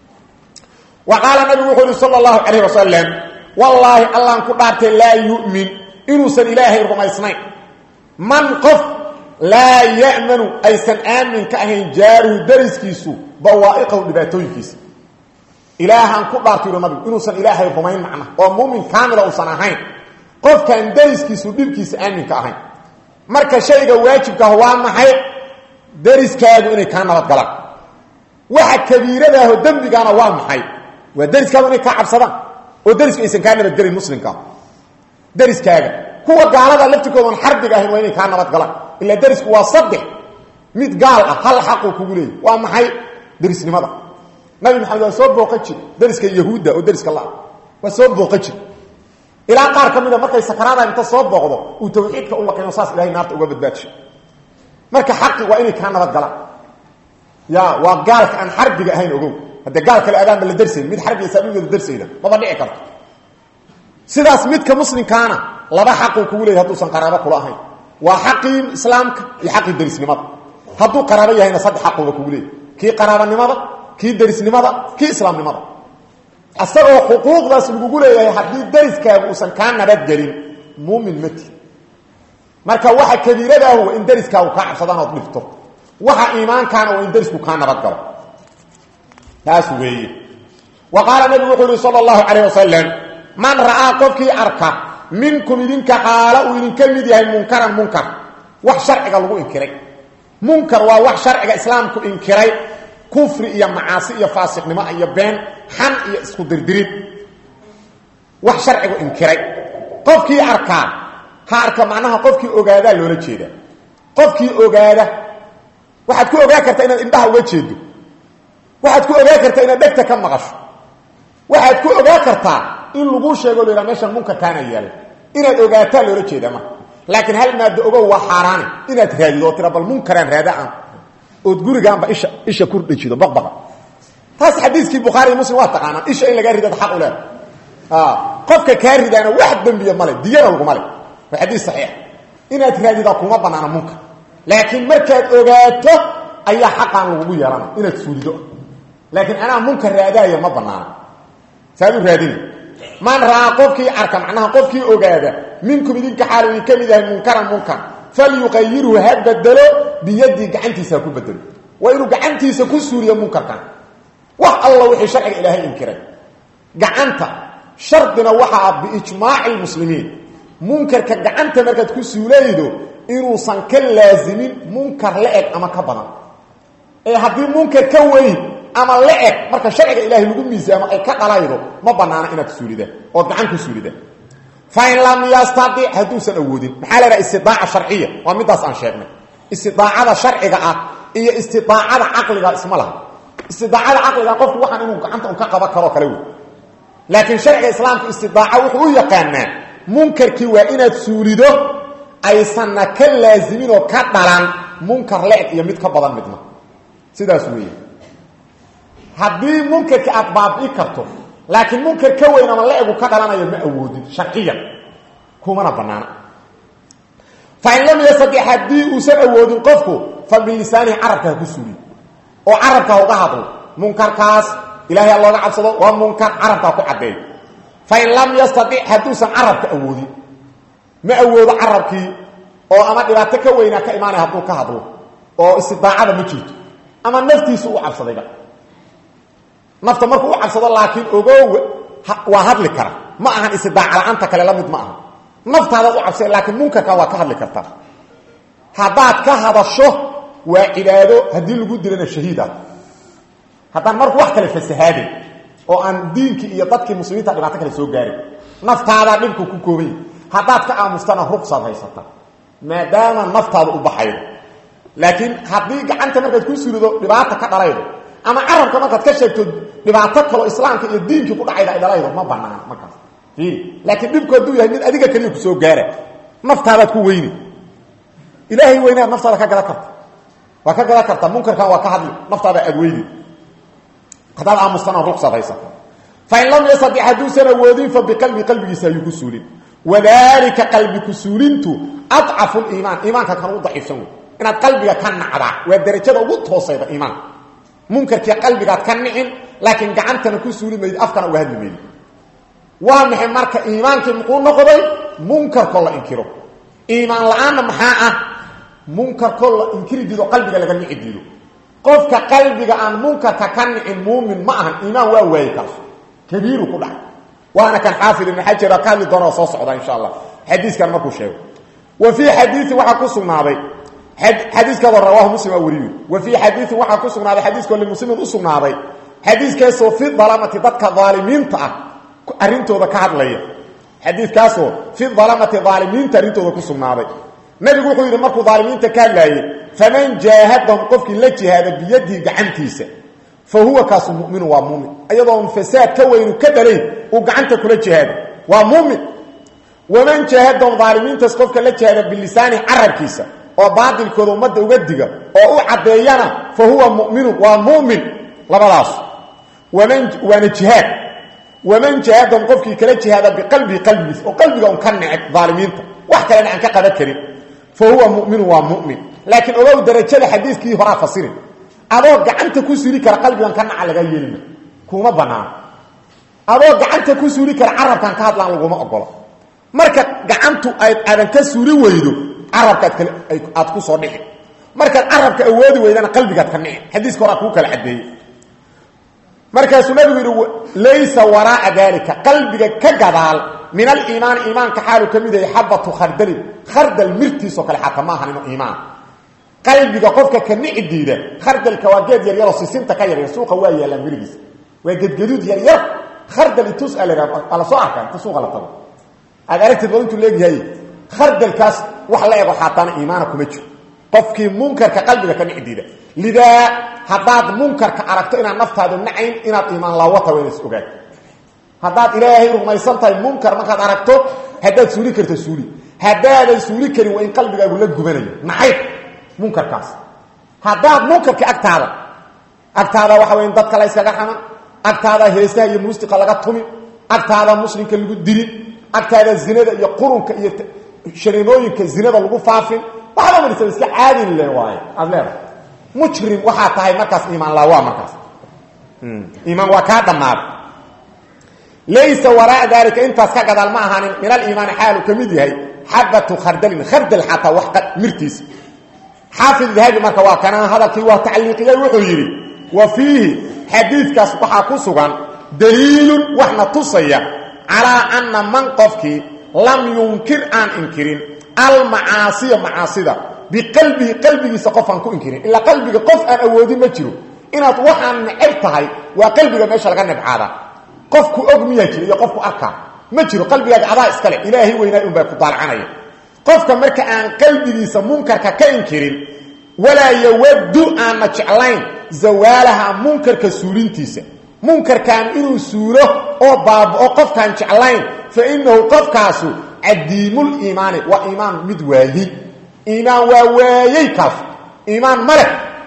wa qaala nabigu wuxuu yihi sala allahu calayh wasalam wallaahi allaan ku dhaartay laa yu'min inuusan ilaahay rumaysnayn man qof laa ya'manu aysan aamin ka ahayn jaaruhu dariskiisu bawaa'iqahu dhibaatooyinkiisa ilaahaan ku dhaartay yidhi nabigu inuusan ilaahay rumayn macna oo muumin kaamila uusan ahayn qofkaan dariskiisu dhibkiisa aaminka ahayn marka shayga waajibkaah waa maxay dariskaagu inay kaa nabadgalaan waxa kabiiradaaho dembigaana waa maxay waa dariskaagu inay kaa cabsadaan oo darisku aysan kaa nabadgelin muslimkaa dariskaaga kuwa gaalada laftirkoodan xarbiga ahayn waa inay kaa nabadgalaan ilaa darisku waa saddex mid gaal ah hal xaquu kugu leeyay waa maxay darisnimada nabi maxamed waa soo booqan jir dariska yahuudda oo dariska la waa soo booqan jir ilaa qaar ka mida markay sakaraada inta soo booqdo uu tawxiidka u laqino saas ilahay naarta uga badbaadsho marka xaqi waa inay kaa nabadgalaan ya waa gaalka aan xarbiga ahayn ogow haddee gaal kale adaanba la darsayn mid xarbiga saabigeeda darsayda maba dhici karto sidaas midka muslimkaana laba xaquu kugu leeyay hadduusan qaraabo kula ahayn waa xaqii islaamka iyo xaqii darisnimada hadduu qaraabo yahayna saddex xaquuba kugu leeyay kii qaraabanimada kii darisnimada kii islaamnimada asagoo xuquuqdaas lagugu leeyahay haddii dariskaagu uusan kaa nabadgelin muumin mati marka waxa kabiiradaahu waa in dariskaagu kaa cabsadaan ood dhifto waxa iimaankaana waa in darisku kaa nabadgalo taas weeye wa qaala nabigu wuxuu yihi sala allahu calayh wasalam man ra'aa qofkii arka minkum idinka xaala uu idinka mid yahay munkaran munkar wax sharciga lagu inkiray munkar waa wax sharciga islaamku inkiray kufri iyo macaasi iyo faasiqnimo iyo been xan iyo isku dirdirid wax sharcigu inkiray qofkii arkaa ha arka macnaha qofkii ogaadaa loola jeeda qofkii ogaada waxaad ku ogaa kartaa inaad indhaha uga jeedo waxaad ku ogaa kartaa inaad dhegta ka maqasho waxaad ku ogaa kartaa in lagu sheego la yidhaha meeshan munkarkaana yaalla inaad ogaataa loola jeeda marka laakiin hal maado ogow waa xaaraani inaad raadido oo tira bal munkaraan raada aan ood gurigaanba isha isha ku dhajido baqbaqa taas xadiiskii bukhaari muslim waa taqaanaan isha in lagaa ridad xaq u leeda qofka kaa ridaana wax dembiya male diyana laguma le waa xadiis saxiix inaad raadidaa kuma banaana munkar laakiin markaad ogaato ayaa xaqaan lagugu yeelana inaad suulido laakiin anaa munkar raadaaya ma banaana saad u raadina man ra'aa qofkii arka macnaha qofkii ogaada minkum idinka xaal idin ka mid yahay munkaran munkar falyuqayirhu ha bedelo biyadii gacantiisa ha ku bedelo waa inuu gacantiisa ku suuriyo munkarkan wax alla wixii sharciga ilaahay inkiray gacanta shardina waxaa biijmaaci lmuslimiin munkarka gacanta markaad ku suulaydo inuusan ka laazimin munkar la eg ama ka badan ee haddii munkar ka weyn ama la eg marka sharciga ilaahay lagu miisaamo ay ka dhalaydo ma banaana inaad suulida ood gacan ku suulida fain lam yastadic hadduusan awoodin maxaa la dhaha istidaaca sharciya waa midaas aan sheegnay istidaacada sharciga ah iyo istidaacada caqliga isma laha istidaacada caqliga qofku waxaan inuu gacanta un ka qaban karoo kale wey laakiin sharciga islaamka istidaaca wuxuu u yaqaanaa munkarkii waa inaad suulido aysanna ka laazimin oo ka dhalan munkar le-eg iyo mid ka badan midna sidaas weeye haddii munkarkii aad baabi'i karto laakiin munkar ka weyn ama la-egu ka dhalanayo ma awoodin sharciyan kumana banaana fain lam yastadic haddii uusan awoodin qofku fa bilisaanihi carabka ha ku suuliyo oo carabka ha uga hadlo munkarkaas ilahay ha looga cabsado waa munkar carabka ha ku caddeeyo fain lam yastadic hadduusan carabka awoodin ma awoodo carabkii oo ama dhibaato ka weynaa ka imaanaya hadduu ka hadlo oo istidaacada ma jirto ama naftiisu u cabsadayba nafta markuu u cabsado laakiin ogow waa hadli kara ma ahan istidaaca la-aanta kale la mid ma aha naftaadaad u cabsada laakiin munkarkan waa ka hadli kartaa haddaad ka hadasho waa cibaado haddii lagu dilana shahiidaad haddaan marku wax kale fasahaadin oo aan diinkii iyo dadkii muslimiinta dhibaato kale soo gaarin naftaadaa dhibku ku koobanya haddaad ka aamustana rugsaad haysata maadaama naftaada u baxaydo laakiin haddii gacanta markaad ku sulido dhibaata ka dhalaydo ama carabka markaad ka sheegto dhibaato kaloo islaamka iyo diinkii ku dhacayda ay dhalaydo ma banaan markaas laakiin dhibku hadduu yahay mid adiga keliya kusoo gaara naftaadaad ku weyni ilaahay weynaad naftaada ka gadan karta waa ka gadan karta munkarkan waa ka hadli naftaada aad weyni haddaad aamustana rugsaad haysata fain lam yastadic hadduusan awoodin fa biqalbi qalbigiisa ayuu ku suulin wadalika qalbi ku suulintu adcafu liimaan iimaanka kan u daciifsan wey inaad qalbiga ka nacdaa waa derajada ugu toosayda iimaanka munkarkii qalbigaad ka nicin laakiin gacantana ku suuli mayd afkana uga hadli maydi waa maxay marka iimaankii muxuu noqday munkarkoo la inkiro iimaan la-aanna maxaa ah munkarkoo la inkiri diido qalbiga laga nici diido qofka qalbiga aan munkarka ka nicin muumin ma ahan iimaan waa waaye kaas kabiiru ku dhacay waana kan xaafid ibn xajar ka hadli doona oo soo socda insha allah xadiiskan markuu sheego wa fii xadiiin waxaa ku sugnaaday xadiiskaadoo rawaahu muslim aa weriyo wa fii xadiiin waxaa ku sugnaaday xadiiskoo limuslimin u sugnaaday xadiiskaasoo fi dalamati dadka daalimiinta ah arrintooda ka hadlaya xadiikaasoo fi dalamati daalimiinta arrintooda ku sugnaaday nabigu wuxuu yidhi markuu daalimiinta ka hadlaayey faman jaahadahum qofkii la jihaada biyadihi gacantiisa fa huwa kaasu muminu waa muumin ayadoon fasaad ka weynu ka dhalayn uu gacanta kula jihaado waa muumin waman jaahadahum daalimiintaas qofka la jihaada bilisaanihi carabkiisa oo baatilkooda ummadda uga diga oo u caddeeyana fa huwa muminun waa mumin labadaas waman waana jihaad waman jaahadahum qofkii kala jihaada biqalbihi qalbigiisa oo qalbiga un ka neceb daalimiinta wax kalena aan ka qaban karin fa huwa muminu waa mumin laakiin ogow darajada xadiiskii horaa fasirin adoo gacanta ku suuli kara qalbigan ka naca laga yeelima kuma banaano adoo gacanta ku suuli kara carabkan ka hadlaan laguma ogolo marka gacantu ayd aadan ka suuli weydo carabkaad kale aad ku soo dhixi markaad carabka awoodi weydana qalbigaad ka nici xadiiska horaa kuu kala caddeeyey markaasuu nabigu yidhi laysa waraaa dalika qalbiga ka gadaal min aliimaani iimaanka xaalu ka mid yahay xabatu khardalin khardal mirtiisoo kale xataa ma ahan inu iimaan qalbiga qofka ka nici diida khardalka waa geed yaryaroo sisinta ka yaryar suuqa waa yaallaan mirigiisa waa gedgaduud yaryar khardal itus a la waa la soo arkaa inta suuqa la tago aad aragtid bad intuu leegyahay khardalkaas wax la ego xaataana iimaana kuma jiro qofkii munkarka qalbiga ka nici diida lidaa haddaad munkarka aragto inaad naftaadu nacayn inaad iimaan laawata waa inays ogaad haddaad ilaahay rumaysan tahay munkar markaad aragto haddaad suuli karto suuli haddaadan suuli karin waa in qalbigaagu la gubanayo naxayb munkarkaas haddaad munkarka agtaada agtaada waxa wey dadka la yskaga xaman agtaada heesaha iyo muusiqa laga tumin agtaada muslimka lagu dilin agtaada zinada iyo qurunka iyo sharinooyinka zinada lagu faafin waxba marisa iska caadin le waaye aad leedahay mujrim waxaa tahay markaas iimaan laawa markaas iimaan waa kaa dhammaaday laysa waraa daalika intaas ka gadaal ma ahaanin min aliimaani xaalu ka mid yahay xabatu khardalin khardal xataa wax mirtiisa xaafid dahabi marka waa kana hadalkii waa tacliiqiyey wuxuu yidhi wa fiihi xadiidkaas waxaa ku sugan daliilun waxna tusaya calaa anna man qofkii lam yunkir aan inkirin almacaasiya macaasida biqalbihi qalbigiisa qof aan ku inkirin ilaa qalbiga qof aan awoodin ma jiro inaad waxaan necab tahay waa qalbiga meesha laga nebcaada qofku og miyaa jira iyo qofku arkaa ma jiro qalbigaaga adaa iskale ilaahay weynaa unbaa ku daalcanaya qofka marka aan qalbigiisa munkarka ka inkirin walaa yawaddu aanna jeclayn zawaalaha munkarka suulintiisa munkarkan inuu suulo oo baaba'o qofkaan jeclayn fa innahu qofkaasu cadiimul iimaani waa iimaan mid waayey iimaan waa waayey kaas iimaan male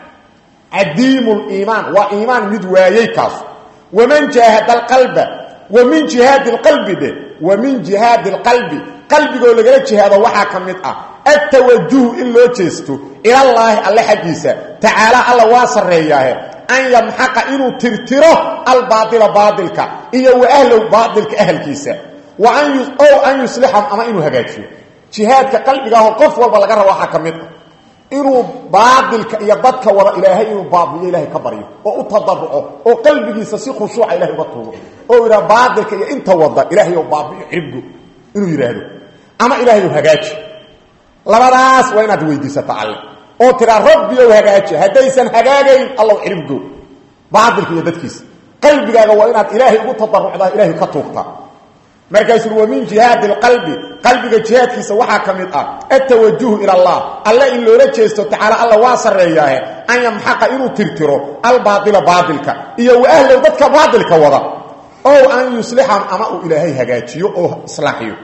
cadiimul iimaan waa iimaan mid waayey kaas waman jaahada alqalba wa min jihaadi lqalbi dhe wa min jihaadi alqalbi qalbigoo lagala jihaado waxaa ka mid ah atawajuhu in loo jeesto ilallaahi alle xaggiisa tacaala alla waa sarreeyaahe an yamxaqa inuu tirtiro albaaila baailka iyo wa ahlow baailka ahalkiisa wa ow an yuslixahum ama inuu hagaajiyo jihaadka qalbigaaho qof walba laga rabo waxaa ka mid ah inuu baailka iyo dadka wada ilaahay inuu baabiyo ilaahay ka baryo oo u tadaruco oo qalbigiisa si khushuuca ilahay uga tuugo oo yidhaha baailka iyo inta wada ilaahay ou baabiyo xibgo inuu yidhaahdo ama ilaahay ou hagaaji labadaas waa inaad weydiisata alle oo tiraa rabbiyow hagaaji haddaysan hagaagayn allow xiribgo baailka iyo dadkiisa qalbigaaga waa inaad ilaahay ugu tadarucdaa ilaahay ka tuugtaa markaasuu wa min jihaadi lqalbi qalbiga jihaadkiisa waxaa ka mid ah atawajuhu ila allah alle in loola jeesto tacaala alla waa sarreeyaahe an yamxaqa inuu tirtiro albaaila baailka iyo wa ahlow dadka baailka wada ow an yuslixahum ama uu ilaahay hagaajiyo oo islaaxiyo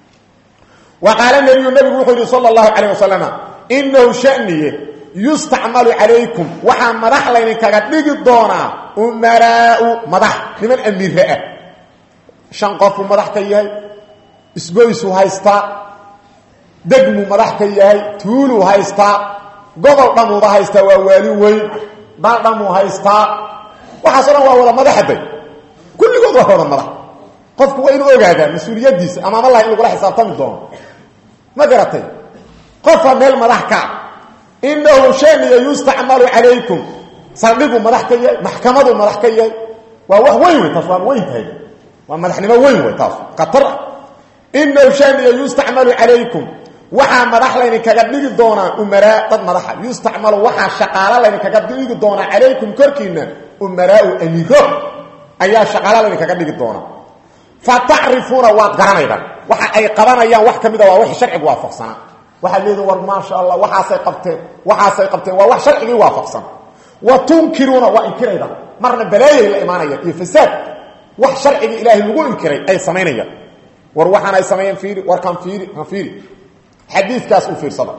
wa qaala nebiyu nebigu wuxuu yihi sala allahu calayh wasalama inahu shaniye yustacmalu calaykum waxaa madax laydinkaga dhigi doonaa umaraau madax niman amiire ah shan qofuu madax ka yahay isgoysuu haystaa degmuu madax ka yahay tuuluu haystaa gobol dhammuuba haystaa waa waali weyn dal dhammuu haystaa waxaaso dhan waa wada madaxaday kulligood waa wada madax qofku waa inuu ogaadaa mas-uuliyaddiisa amaam allah in lagula xisaabtami doono ma garatay qofa meel madax kaa inahu shaniya yustacmalu calaykum saldhiguu madax ka yahay maxkamaduu madax ka yahay waa wax weyn wey taas waan weyn tahay waa madaxnimo weyn wey taas khatar ah inahu shaniya yustacmalu calaykum waxaa madax laydinkaga dhigi doonaa umaraa dad madaxa yustacmalu waxaa shaqaalo laydinkaga dhigi doonaa calaykum korkiina umaraau amiiro ayaa shaqaalo laydinkaga dhigi doonaa fa tacrifuuna waad garanaydaan waxa ay qabanayaan wax ka mida waa wixii sharcigu waafaqsanaa waxaad leediin war maasha allah waxaasay qabteen waxaasay qabteen waa wax sharcigii waafaqsan wa tunkiruuna waa inkiraydaan marna balaayay la imaanayaan iyo fasaad wax sharcigii ilaahay lagu inkiray ay samaynayaan war waxaan ay sameeyeen fiiri war kan fiiri kan fiiri xadiidkaas u fiirsada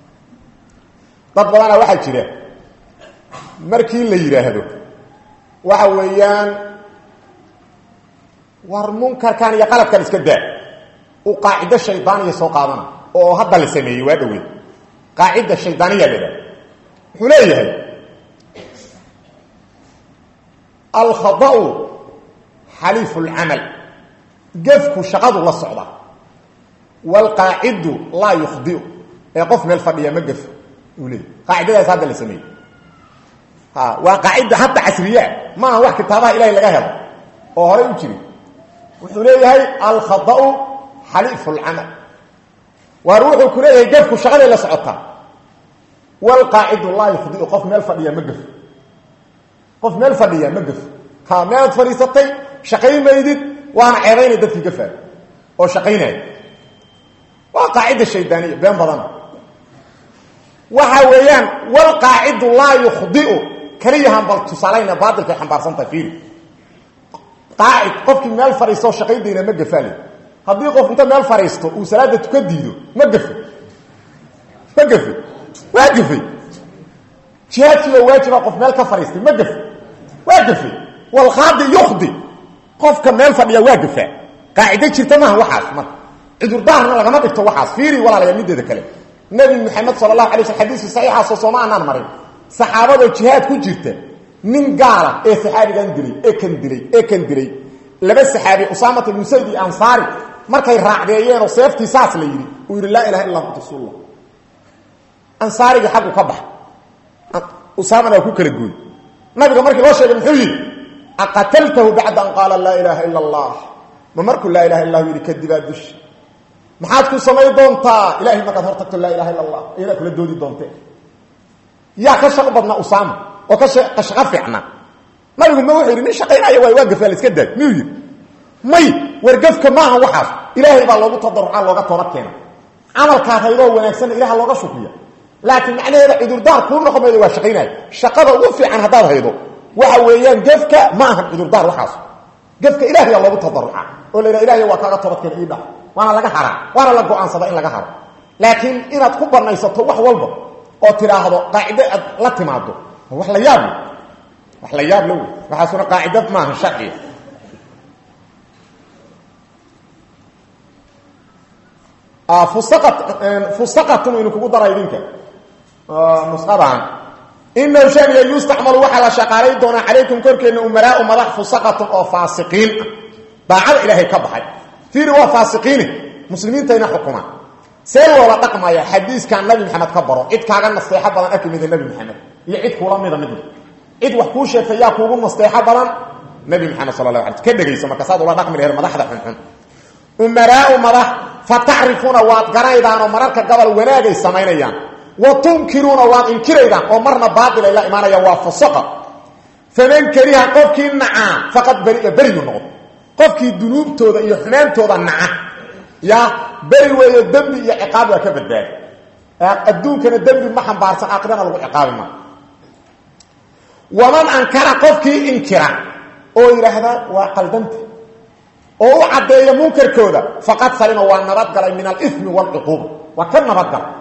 dad badanaa waxaa jira markii la yidhaahdo waxa weeyaan war munkarkan iyo qaladkan iska daa uu qaacido shaydaaniya soo qaadana oo hadda la sameeyey waa dhowey qaacida shaydaaniya la idhaha wuxuu leeyahay alkhada'u xaliifu lcamal gefku shaqadu la socda waalqaacidu laa yukhdiu ee qof meel fadhiya ma gef uu leeyahy qaacidadaas hadda la sameeyey ha waa qaacida hadda casriyaa ma aha wax kitaabaha ilahay laga helo oo horey u jiri wuxuu leeyahay alkhada'u xaliifu lcamal waar wuxuu ku leeyahay gefku shaqaday la socotaa wlqaacidu laa yukhdiu qof meel fadhiya ma gef qof meel fadhiya ma gef ha meelaad fadhiisatay shaqayn maydid waana ceebaynay dadkii gafaay oo shaqaynaya waa qaacida shaydaaniya been badana waxa weeyaan wlqaacidu laa yukhdiu keliyahan bal tusaalayna baatilkay xambaarsantahay fiiri qaacid qofkii meel fadhiistoo shaqaydayna ma gafaale haddii qof inta meel fadhiisto uu salaada tuka diido ma gafe ma gafe waa gafay jihaadkii oo waajiba qof meel ka fadhiistay ma gafe waa gafe walqaadi yukhdi qofka meel fadhiya waa gafaa qaacido jirta maaha waxaas marka cudurdaarna lagama dhigto waxaas fiiri walaalayaa mideeda kale nebi maxamed sala allahu alay sl xadiiskii saxiixaasoo sooma anaan marin saxaabadoo jihaad ku jirta nin gaala ee saxaabigan dilay ee kan dilay ee kan dilay laba saxaabi usaamat ibnu sayd iyo ansaari markay raacdeeyeenoo seeftii saas la yidhi uu yidhi laa ilaha illa anta rasuulullah ansaarigii xaggu ka baxa usaamana waa ku kala gooy nabiga markii loo sheegay muxuu yidhi aqataltahu bacda an qaala laa ilaaha ila allah ma markuu laa ilaha illah yidhi kadibaa dushi maxaad ku samay doontaa ilahay markaad hor tagto laa ilaha illa allah iyadaa kula doodi doonte yaa ka shaqo badnaa usaama oo ka shaqo fiicnaa nabigu ma wuxuu yidhi nin shaqaynaya waay waa gafaa la iska daay miyuu yidhi may wargafka maaha waxaas ilaahay baa loogu tadarucaa looga toobad keena camalkaas haydoo wanaagsanna ilaha looga shukriya laakiin macnaheeda cudurdaar kuu noqon maydo waa shaqaynaya shaqada ugu fiican haddaad haydo waxa weeyaan gefka ma ahan cudurdaar waxaas gefka ilahayaa loogu tadaruca oo la yidhaha ilahay waa kaaga toobadkeena ii dhac waana laga haraa waana la go-aansada in laga haro laakiin inaad ku banaysato wax walba oo tidhaahdo qaacido aad la timaado wax la yaab le wax la yaab le wey waxaasuna qaacida maaha sharciga fusaqatun inu kugu dara idinka nusqadan inahu shaniga yustacmalu waxaa la shaqaalay doonaa calaykum korkeenna umaraau madax fusaqatun oo faasiqiin ah daacada ilaahay ka baxay fiiri waa faasiqiine muslimiintayna xukumaan see loola dhaqmaya xadiiskan nabi maxamed ka baro cid kaaga nasteexo badan arki mida nebi maxamed iyo cid kuula mida midna cid wax kuu sheegtay yaa kuugu nasteexo badan nebi maxamed sala la ala ka dhegayso marka saad ula dhaqmi laheed madaxda xunxun umaraau madax fa tacrifuuna waad garanaydaan oo mararka gobol wanaagay samaynayaan wa tunkiruuna waad inkiraydaan oo marna baail ay la imaanayaan waa fusaqa faman kariha qofkii nacaa faqad beria beriyu noqdo qofkii dunuubtooda iyo xumaantooda naca ya beri weeyo dembi iyo ciqaab waa ka badbaadi adduunkana dembi ma xambaarsan aakhirana lagu ciqaabi maa waman ankara qofkii inkira oo yidhaahda waa qaldanta oo u caddeeya munkarkooda faqad salima waa nabadgalay min alimi wاlcuquuba waa ka nabadgalay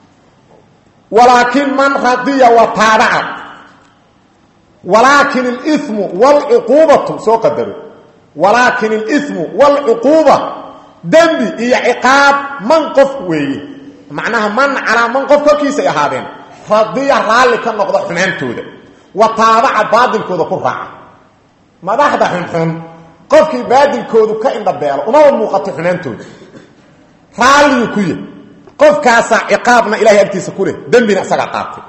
walaakin man radiya wa taabaca walaakin اlimu wاlcuquubatu soo qadaro walaakin اlimu wاlcuquuba dembi iyo ciqaab man qof weeye macnaha man calaa man qof korkiisay ahaadeen radiya raalli ka noqda xumaantooda wa taabaca baadilkooda ku raaca madaxda xunxun qofkii baadilkoodu ka indhabeelo umaba muuqato xumaantooda raalliyu ku yahy qofkaasaa ciqaabna ilahay agtiisa ku leh dembina isagaa qaatay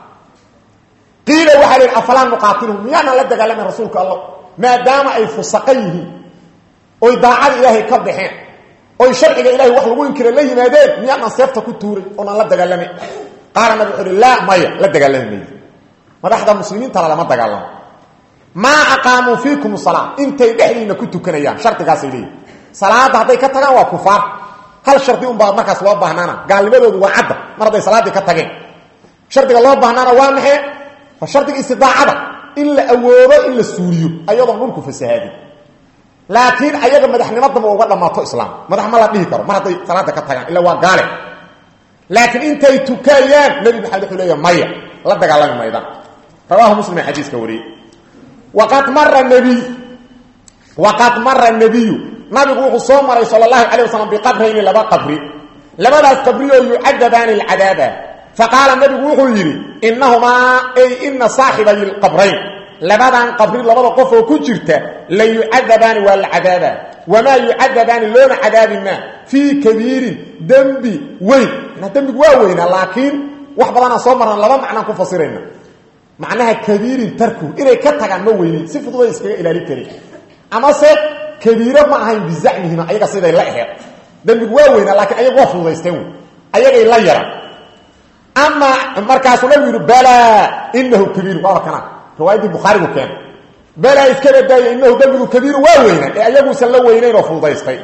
qiila waxaa la yidhi afalaa nuqaatilhum miyaanaan la dagaalamayn rasuulka allah maadaama ay fusaqa yihiin oy daacada ilaahay ka baxeen oy sharciga ilahay wax lagu inkira la yimaadeen miyaanaan seefta ku tuuray oonaan la dagaalamayn qaala nabig wuxu uhi laa maya la dagaalami mayo madaxda muslimiintana lama dagaalamo maa aqaamuu fiikum salaa intay dhexdiina ku tukanayaan shardigaasay leeyihin salaadda hadday ka tagaan waa kufaar hal shardi unbaa markaas loo baahnaana gaalnimadoodu waa cadda mar hadday salaaddii ka tageen shardiga loo baahnaana waa maxay waa shardiga istidaacada in la awoodo in la suuriyo ayadoon dhulku fasahaadin laakiin ayaga madaxnimadaba uga dhammaato islaam madax ma la dhihi karo mar hadday salaadda ka tagaan illa waa gaale laakiin intay tukayaan nebi maxamed wuxuu leeya maya la dagaalami maydaan rawaahu muslim ee xadiiska wariyey waqad mara nebiy waqad mara nebiyu nabigu wuxuu soo maray sala allahu calay wasalam biqabrayni laba qabri labadaas qabri oo yucadabaani alcadaaba faqaala nebigu wuxuu yidhi inahumaa ay ina saaxibay lqabrayn labadan qabri labada qof oo ku jirta la yucadabaani waa la cadaaba wamaa yucadabaani loona cadaabi maa fii kabiirin dembi weyn dembigu waa weynaa laakiin wax badanaan soo marnaan laba macnaan ku fasirayna macnaha kabiirin tarku inay ka tagaan ma weynin si fududay iskaga ilaalin karin amase kabiiro ma ahayn bizacmihima ayaga siday la aheed dembigu waa weynaa laakiin ayagu waa fududaysteen wey ayagay la yaran ama markaasuu nabigu yidhi balaa inahu kabiiru waaba kanaa riwaayaddii bukhaarigu keena balaa iska badaaya inahu dembigu kabiiru waa weynaa ee ayaguusan la weynayn oo fududaystay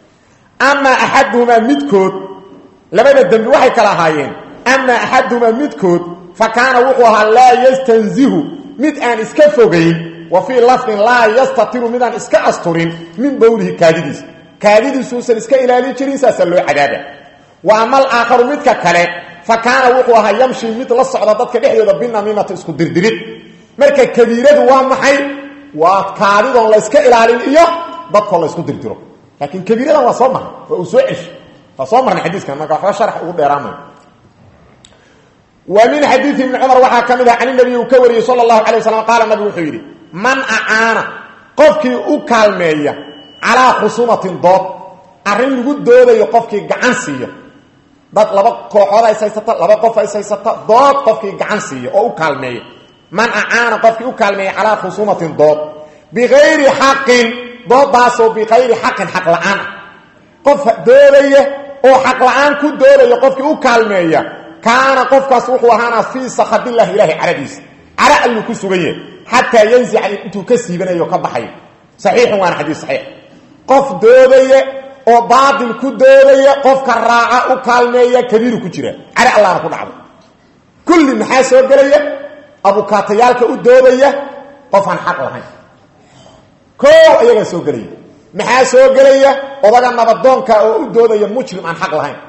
ama axaduhumaa midkood labada dembi waxay kala ahaayeen ama axaduhumaa midkood fa kaana wuxuu ahaa laa yastanzihu mid aan iska fogayn wa fii lafdin laa yastatiru midaan iska asturin min bowlihi kaadidiisa kaadidiisuusan iska ilaalin jirin saasaa loo cadaaba wa ama alaakharu midka kale fa kaana wuxuu ahaa yamshi mid la socda dadka dhexdooda binamiimata isku dirdirid marka kabiiradu waa maxay waa kaadidoon la yska ilaalin iyo dadkoo la ysku dirdiro laakiin kabiiradan waa soo marnay waa uu soo ceshi waa soo marnay xadiiskan marka waxba sharax ugu dheeraamayo wa min xadiidi ibni cumar waxaa ka mid ah can nabiy uu ka wariyey sala allahu alay waslam qaala nabigu wuxuu yidhi man acaana qofkii u kaalmeeya calaa khusuumatin dood arrin lagu doodayo qofkii gacan siiya dad laba kooxood ays haysata laba qof ays haysata dood qofkii gacan siiya oo u kaalmeeya man acaana qofkii u kaalmeeya calaa khusuumatin dood bikayri xaqin doodaasoo bikayri xaqin xaq la-aan ah qof doodaya oo xaq la-aan ku doodaya qofkii u kaalmeeya kaana qofkaas wuxuu ahaanaa fii sakadillahi ilaahi caradiisa cara alluu ku sugan yahay xataa yanzica intuu ka siibanayo ka baxayo saxiixun waana xadiis saxiix qof doodaya oo baatil ku doodaya qofka raaca u kaalmeeya kabiiru ku jira care allahna ku dhacdo kulli maxaa soo gelaya abukaatayaalka u doodaya qofaan xaq lahayn koow ayagaa soo gelaya maxaa soo gelaya odaga nabadoonka oo u doodaya mujrim aan xaq lahayn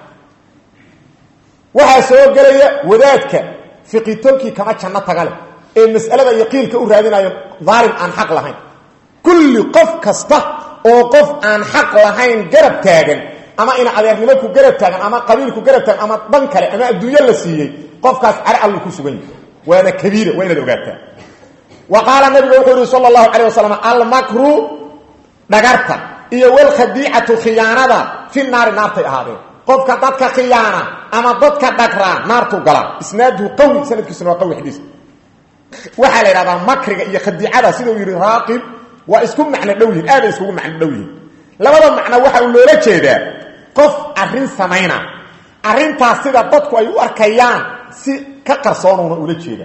waxaa soo gelaya wadaadka fiqitoonkii kama janno taga leh ee mas'alada iyo qiilka u raadinayo daalim aan xaq lahayn kulli qof kasta oo qof aan xaq lahayn garab taagan ama ina adeernimo ku garab taagan ama qabiil ku garab taagan ama dhan kale ama adduunyo la siiyey qofkaas care allu ku sugan yahay waana kabiira waa inaad ogaataa wa qaala nabigu wuxuu yihi sala allahu calayh wasalam almakru dhagarta iyo walkhadiicatu khiyaanada fi naari naartay ahaadeen qofka dadka khiyaana ama dadka dhagraa naartuu galaa isnaaduhu qawi sanadkiisuna waa qawi xadiiska waxaa la yidhahdaa makriga iyo khadiicada sidau yidhi raaqib waa isku macno dhow yihin aaday iskugu macno dhow yihin labada macno waxa uu loola jeedaa qof arrin samayna arrintaas sida dadku ay u arkayaan si ka qarsoonuuna ula jeeda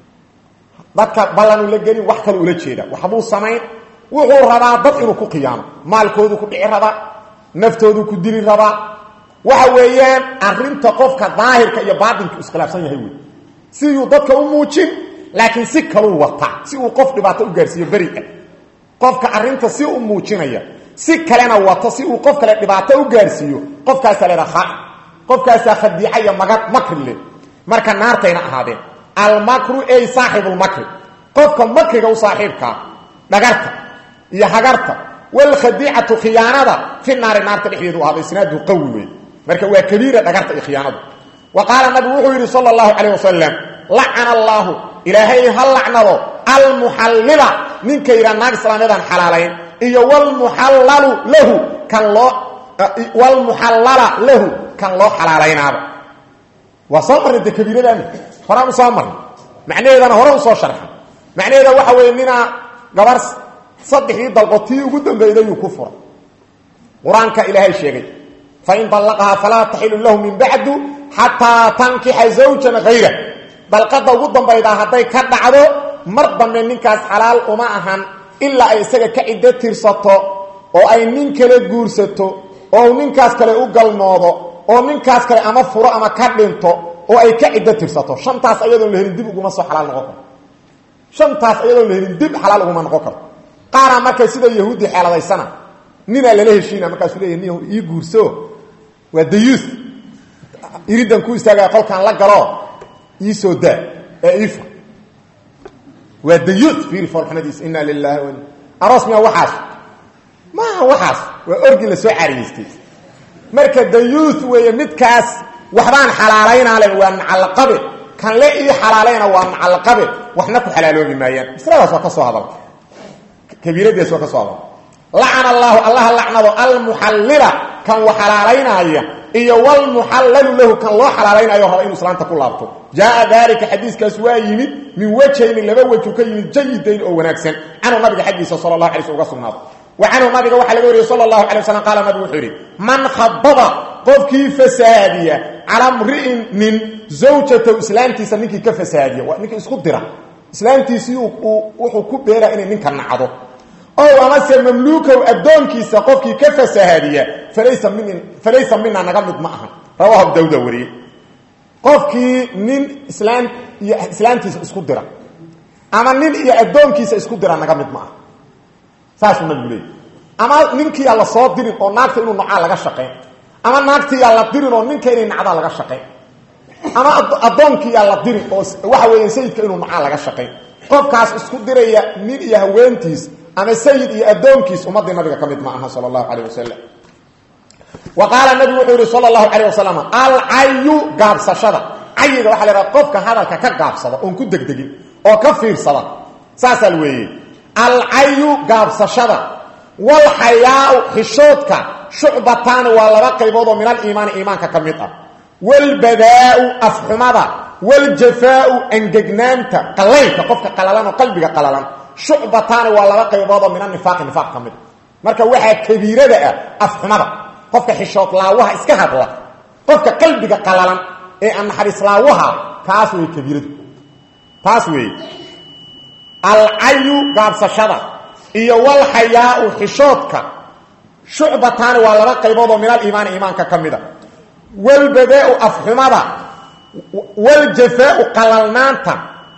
dadka ballan ula gelin wax kale ula jeeda waxbuu samayn wuxuu rabaa dad inuu ku khiyaano maalkoodu ku dhici rabaa naftoodu ku dili rabaa waxa weeyaan arrinta qofka daahirka iyo baatinka iskhilaafsan yahay wey siduu dadka u muujin laakiin si kaluu wataa si uu qof dhibaato u gaarsiiyo beriga qofka arrinta si u muujinaya si kalena wato si uu qof kale dhibaato u gaarsiiyo qofkaasaa leedaha khaa qofkaasaa khadiica iyo maga makri leh marka naartayna ahaadeen almakru ey saaxibulmakri qofka makriga u saaxiibkaa dhagarta iyo hagarta walkhadiicatu khiyaanada fi naari naarta dhexdeedu ahaaday isnaadu qawi wey marka waa kabiira dhagarta iyo khiyaanadu wa qaala nabigu wuxuu yidhi sala allahu calayh wasalam lacana allaahu ilaahay ha lacnado almuxallila ninka yidhaa naag islaamyadan xalaalayn iyo wlmuxallalu lahu kan loo wlmuxallala lahu kan loo xalaalaynaaba waa soo marray de kabiiradaani horaan u soo marray macnaheedana hore u soo sharxay macnaheeda waxa weeye ninaa gabar saddexdii dalqo tii ugu dambaydayuu ku furay qur-aanka ilaahay sheegay fain dallaqahaa falaa taxilu lahu min bacdu xataa tankixa zawjan hayra dalqada ugu dambaydaa hadday ka dhacdo mar dambe ninkaas xalaal uma ahan ilaa ay isaga ka ciddo tirsato oo ay nin kale guursato oo ninkaas kale u galmoodo oo ninkaas kale ama furo ama ka dhinto oo ay ka ciddo tirsato shantaas ayadoon la helin dib uguma soo xalaal noqon karto shantaas ayadoon la helin dib xalaal uguma noqon karto qaaraa marka sida yahuudi xeeladaysana ninaa lala heshiina markaasuu leeyahy nin ii guurso waa dayuus iridan ku istaagaya qolkaan la galo ii soo daa ee iifa waa dayuus fiiri foolxumadiisa inaa lilahi wa aroos miya waxaas maaha waxaas waa orgi la soo cariyeystay marka dayuus weeye midkaas waxbaan xalaalaynaa le waa macalaqabe kan le ii xalaalayna waa macalaqabe waxna ku xalaaloobi maayaan masladaas waa ka soo hadal kabiiradaas waa ka soo hadal lacana allaahu allaha lacnado almuxallila kan wa xalaalaynaya iyo wlmuxallalu lahu kan loo xalaalaynayo raba inuu islaanta ku laabto jaaa daalika xadiiskaas waa yimid min wejhayni laba wejhu ka yimid jayidayn oo wanaagsan canhu nabiga xaggiisa sala lah alay sl uga sugnaado wa canhu nabiga waxaa laga wariyey sala allahu alay waslam qaala nabigu wuxuu yidhi man khabada qofkii fasaadiya calaa mri'in nin zawjatahu islaamtiisa ninkii ka fasaadiya waa ninkii isku dira islaamtiisii wuxuu ku beeraa inay ninka nacdo ow amase mamluukow addoonkiisa qofkii ka fasahaadiya falaysa min falaysa mina naga mid ma aha rawahu abu dawuda wariyey qofkii nin islaam iyo islaamtiisa isku dira ama nin iyo addoonkiisa isku dira naga mid ma aha saasuu nabigu leeyay ama ninkiiyaa la soo dirin oo naagta inuu nacaa laga shaqayn ama naagtiiyaa la dirin oo ninka inay nacdaa laga shaqayn ama addoonkiiyaa la dirin oo waxa weeya sayidka inuu nacaa laga shaqayn qofkaas isku diraya nin iyo haweentiis ama sayid iyo addoonkiis ummadii nabiga ka mid ma aha sal allahu calayh wasalam wa qaala nabigu wuxuu yihi sala allahu calayh wasalam alcayu gaabsashada cayiga waxa la yidhaha qofka hadalka ka gaabsada oon ku degdegin oo ka fiirsada saasaa la weeye alcayu gaabsashada walxayaau xishoodka shucbataani waa laba qaybood oo min aliimaani iimaanka ka mid ah walbadaau afxumada waljafaau angegnaanta qalaylka qofka qalalan oo qalbiga qalalan shucbataani waa laba qaybood oo min anifaaqi nifaaq ka mid a marka waxaa kabiirada ah afxumada qofka xishood laawaha iska hadla qofka qalbiga qalalan ee aan naxariis laawaha taas wey kabiiradu taas weeye alcayu gaabsashada iyo walxayaau xishoodka shucbataani waa laba qaybood oo min aliimaani iimaanka ka mid a walbadaau afxumada waljafaau qalalnaanta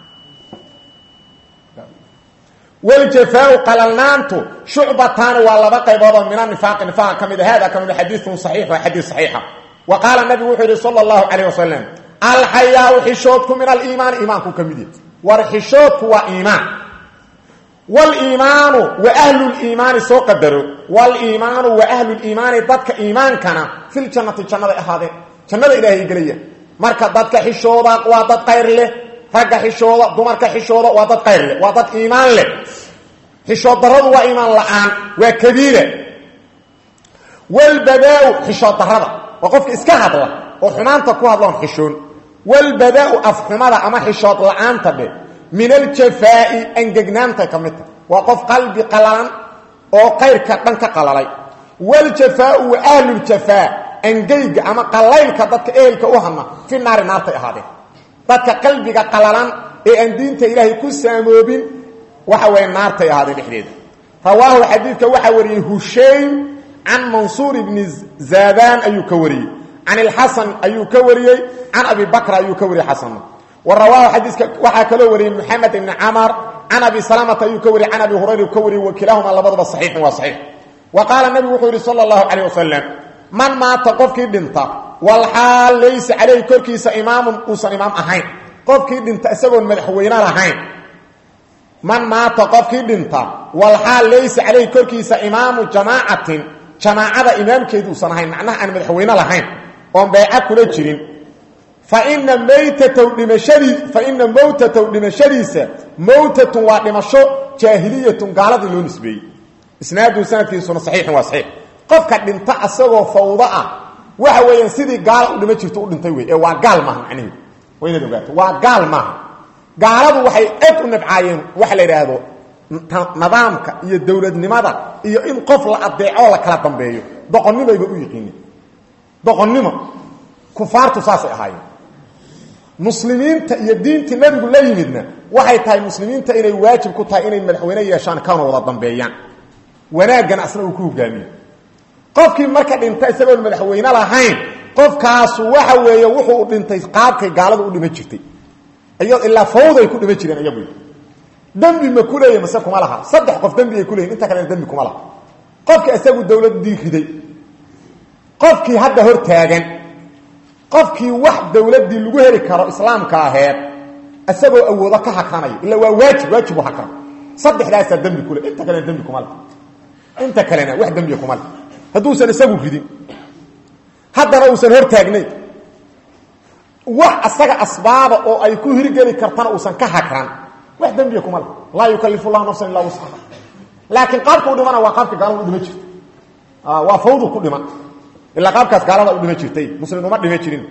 waljafaau qalalnaantu shucbataani waa laba qaybood oo min anifaaqi nifaaqa ka mid a hada ka mid xadiiun saxiix waa xadiis saxiixa wa qaala nabigu wuxuu yihi sala allahu calayh wasalam alxayaau xishoodku min aliimaani iimaanku ka mid yahy war xishoodku waa iimaan waliimaanu wa ahluliimaani soo qadaro waliimaanu wa ahluliimaani dadka iimaankana filjannati jannaday ahaadeen jannada ilaahay gelaya marka dadka xishooda waa dad qayr leh ragga xishooda dumarka xishooda waa dad qayr leh waa dad iimaan leh xishood daradu waa iimaan la-aan waa kabiira walbadaau xishood darada waa qofka iska hadla oo xumaanta ku hadloon xishoon walbadaau afxumada ama xishood la-aanta dhe min aljafaai angegnaantay ka mid tahay waa qof qalbi qalalan oo qayrka dhan ka qalalay waljafaau wa ahluljafaa angeyga ama qalaylka dadka ehelka u hama fi naari naartay ahaadeen dadka qalbiga qalalan ee aan diinta ilaahay ku saamoobin waxa weeye naartay ahaadeen dhexdeeda rawaahu xadiidka waxaa wariyey hushaym can mansuur ibni zaadaan ayuu ka wariyey can ilxasan ayuu ka wariyey can abi bakr ayuu ka wariyey xasanna wa rawaahu xadiiska waxaa kaloo wariyey moxamed ibni camar can abi salamata ayuu ka wariyey can abi hurayra ka wariyey wakilaahuma labaduba saxiixun waa saxiix wa qaala nabigu wuxuu yidhi sala allahu calayh wasalam man maata qofkii dhinta walxaal laysa calayhi korkiisa imaamun uusan imaam ahayn qofkii dhinta isagoon madaxweyne lahayn man maata qofkii dhinta walxaal laysa calayhi korkiisa imaamu jamaacatin jamaacada imaamkeedu uusan ahayn macnaha aan madaxweyne lahayn oon beeca kula jirin faina maytatow dhimashadii faina mowtatow dhimashadiisa mowtatun waa dhimasho jaahiliyatun gaaladii loo nisbeeyey isnaadu sanadkiisuna saxiixun waa saxiix qofka dhinta asagoo fawdo ah waxa weeyaan sidii gaala u dhima jirto u dhintay wey ee waa gaal maaha macnaheedu waa inaad ogaato waa gaal maaha gaaladu waxay aad u nabcaayeen waxa la yidhaahdo nidaamka iyo dowladnimada iyo in qof la adeecoo la kala dambeeyo doqonnimayba u yiqiineen doqonnimo kufaartu saasay ahaayeen muslimiinta iyo diintii nabigu la yimidna waxay tahay muslimiinta inay waajib ku tahay inay madaxweyne yeeshaan kana wada dambeeyaan wanaaggana asna uu ku hogaamiyo qofkii marka dhinta isagoon madaxweyne lahayn qofkaasu waxa weeye wuxuu dhintay qaabkay gaaladu u dhima jirtay ilaa fawday ku dhima jireen iyagu dembi ma ku leeya mase kuma laha saddex qof dembi ay ku leeyiin inta kalena dembi kuma laha qofkii isagu dawladdii riday qofkii hadda hor taagan qofkii wax dawladdii lagu heli karo islaamka aheed isagoo awoodo ka hakranaya illa waa waajib waajibu hakran saddexdaasaa dembi kule inta kalena dembi kuma laha inta kalena wax dembiya kuma laha hadduusan isagu ridin haddana uusan hor taagnayn wax asaga asbaaba oo ay ku hirgeli kartana uusan ka hakran wax dembiya kuma laha laa yukalifu llahu nafsan illaa wuscaha laakiin qaabka u dhimana waa qaabka gaalada u dhima jirta waa fawdu ku dhiman ilaa qaabkaas gaalada u dhima jirtay muslim uma dhima jirin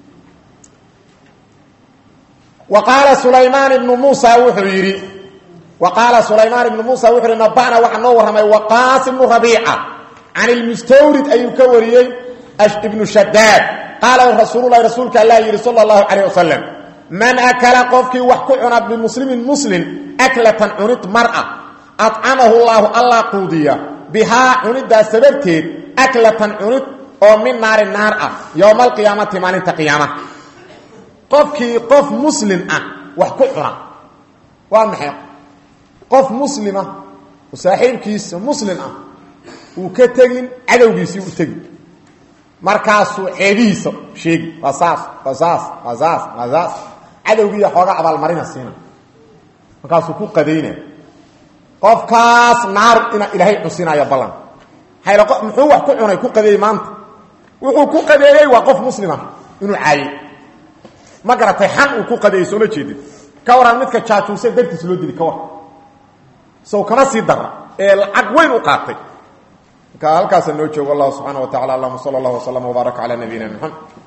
wa qaala sulaymaan ibnu muusa wuxuu yidhi wa qaala sulaymaan ibnu muusa wuxuu yihi naba'na waxaa noo warramay waqaas ibnu rabiica can ilmustawrid ayuu ka wariyey ibnu shadaad qaala rasuululahi rasuulka allah yidhi sala allahu calayh wasalam man akala qofkii wax ku cuna bimuslimin muslim aklatan cunid mar'a acamahu llaahu allah quudiya bihaa cunidaas sababteed aklatan cunid oo min naari naar ah yowma alqiyaamati maalinta qiyaamaha qofkii qof muslim ah wax ku cuna waa maxay qof muslima oo saaxiibkiisa muslim ah uu ka tegin cadowgiisii u tegi markaasuu ceebihiisa sheegi waa saas waa saas waa saas waa saas cadowgiiya xoogaa abaalmarina siina markaasuu ku qadayna qofkaas naar ina ilaahay cusinaayo ballan hayl muxuu wax ku cunay ku qadeeyey maanta wuxuu ku qadeeyey waa qof muslima inuu caayey ma garatay xan uu ku qadeeyey sooma jeedid ka waraan midka jaajuuse dartiis loo dili ka war sow kama sii dara ee lacag weyn u qaatay marka halkaasa noo joogo allah subxaana wa tacala allahuma sala allah waslama wbaaraka calaa nabiyina maxamed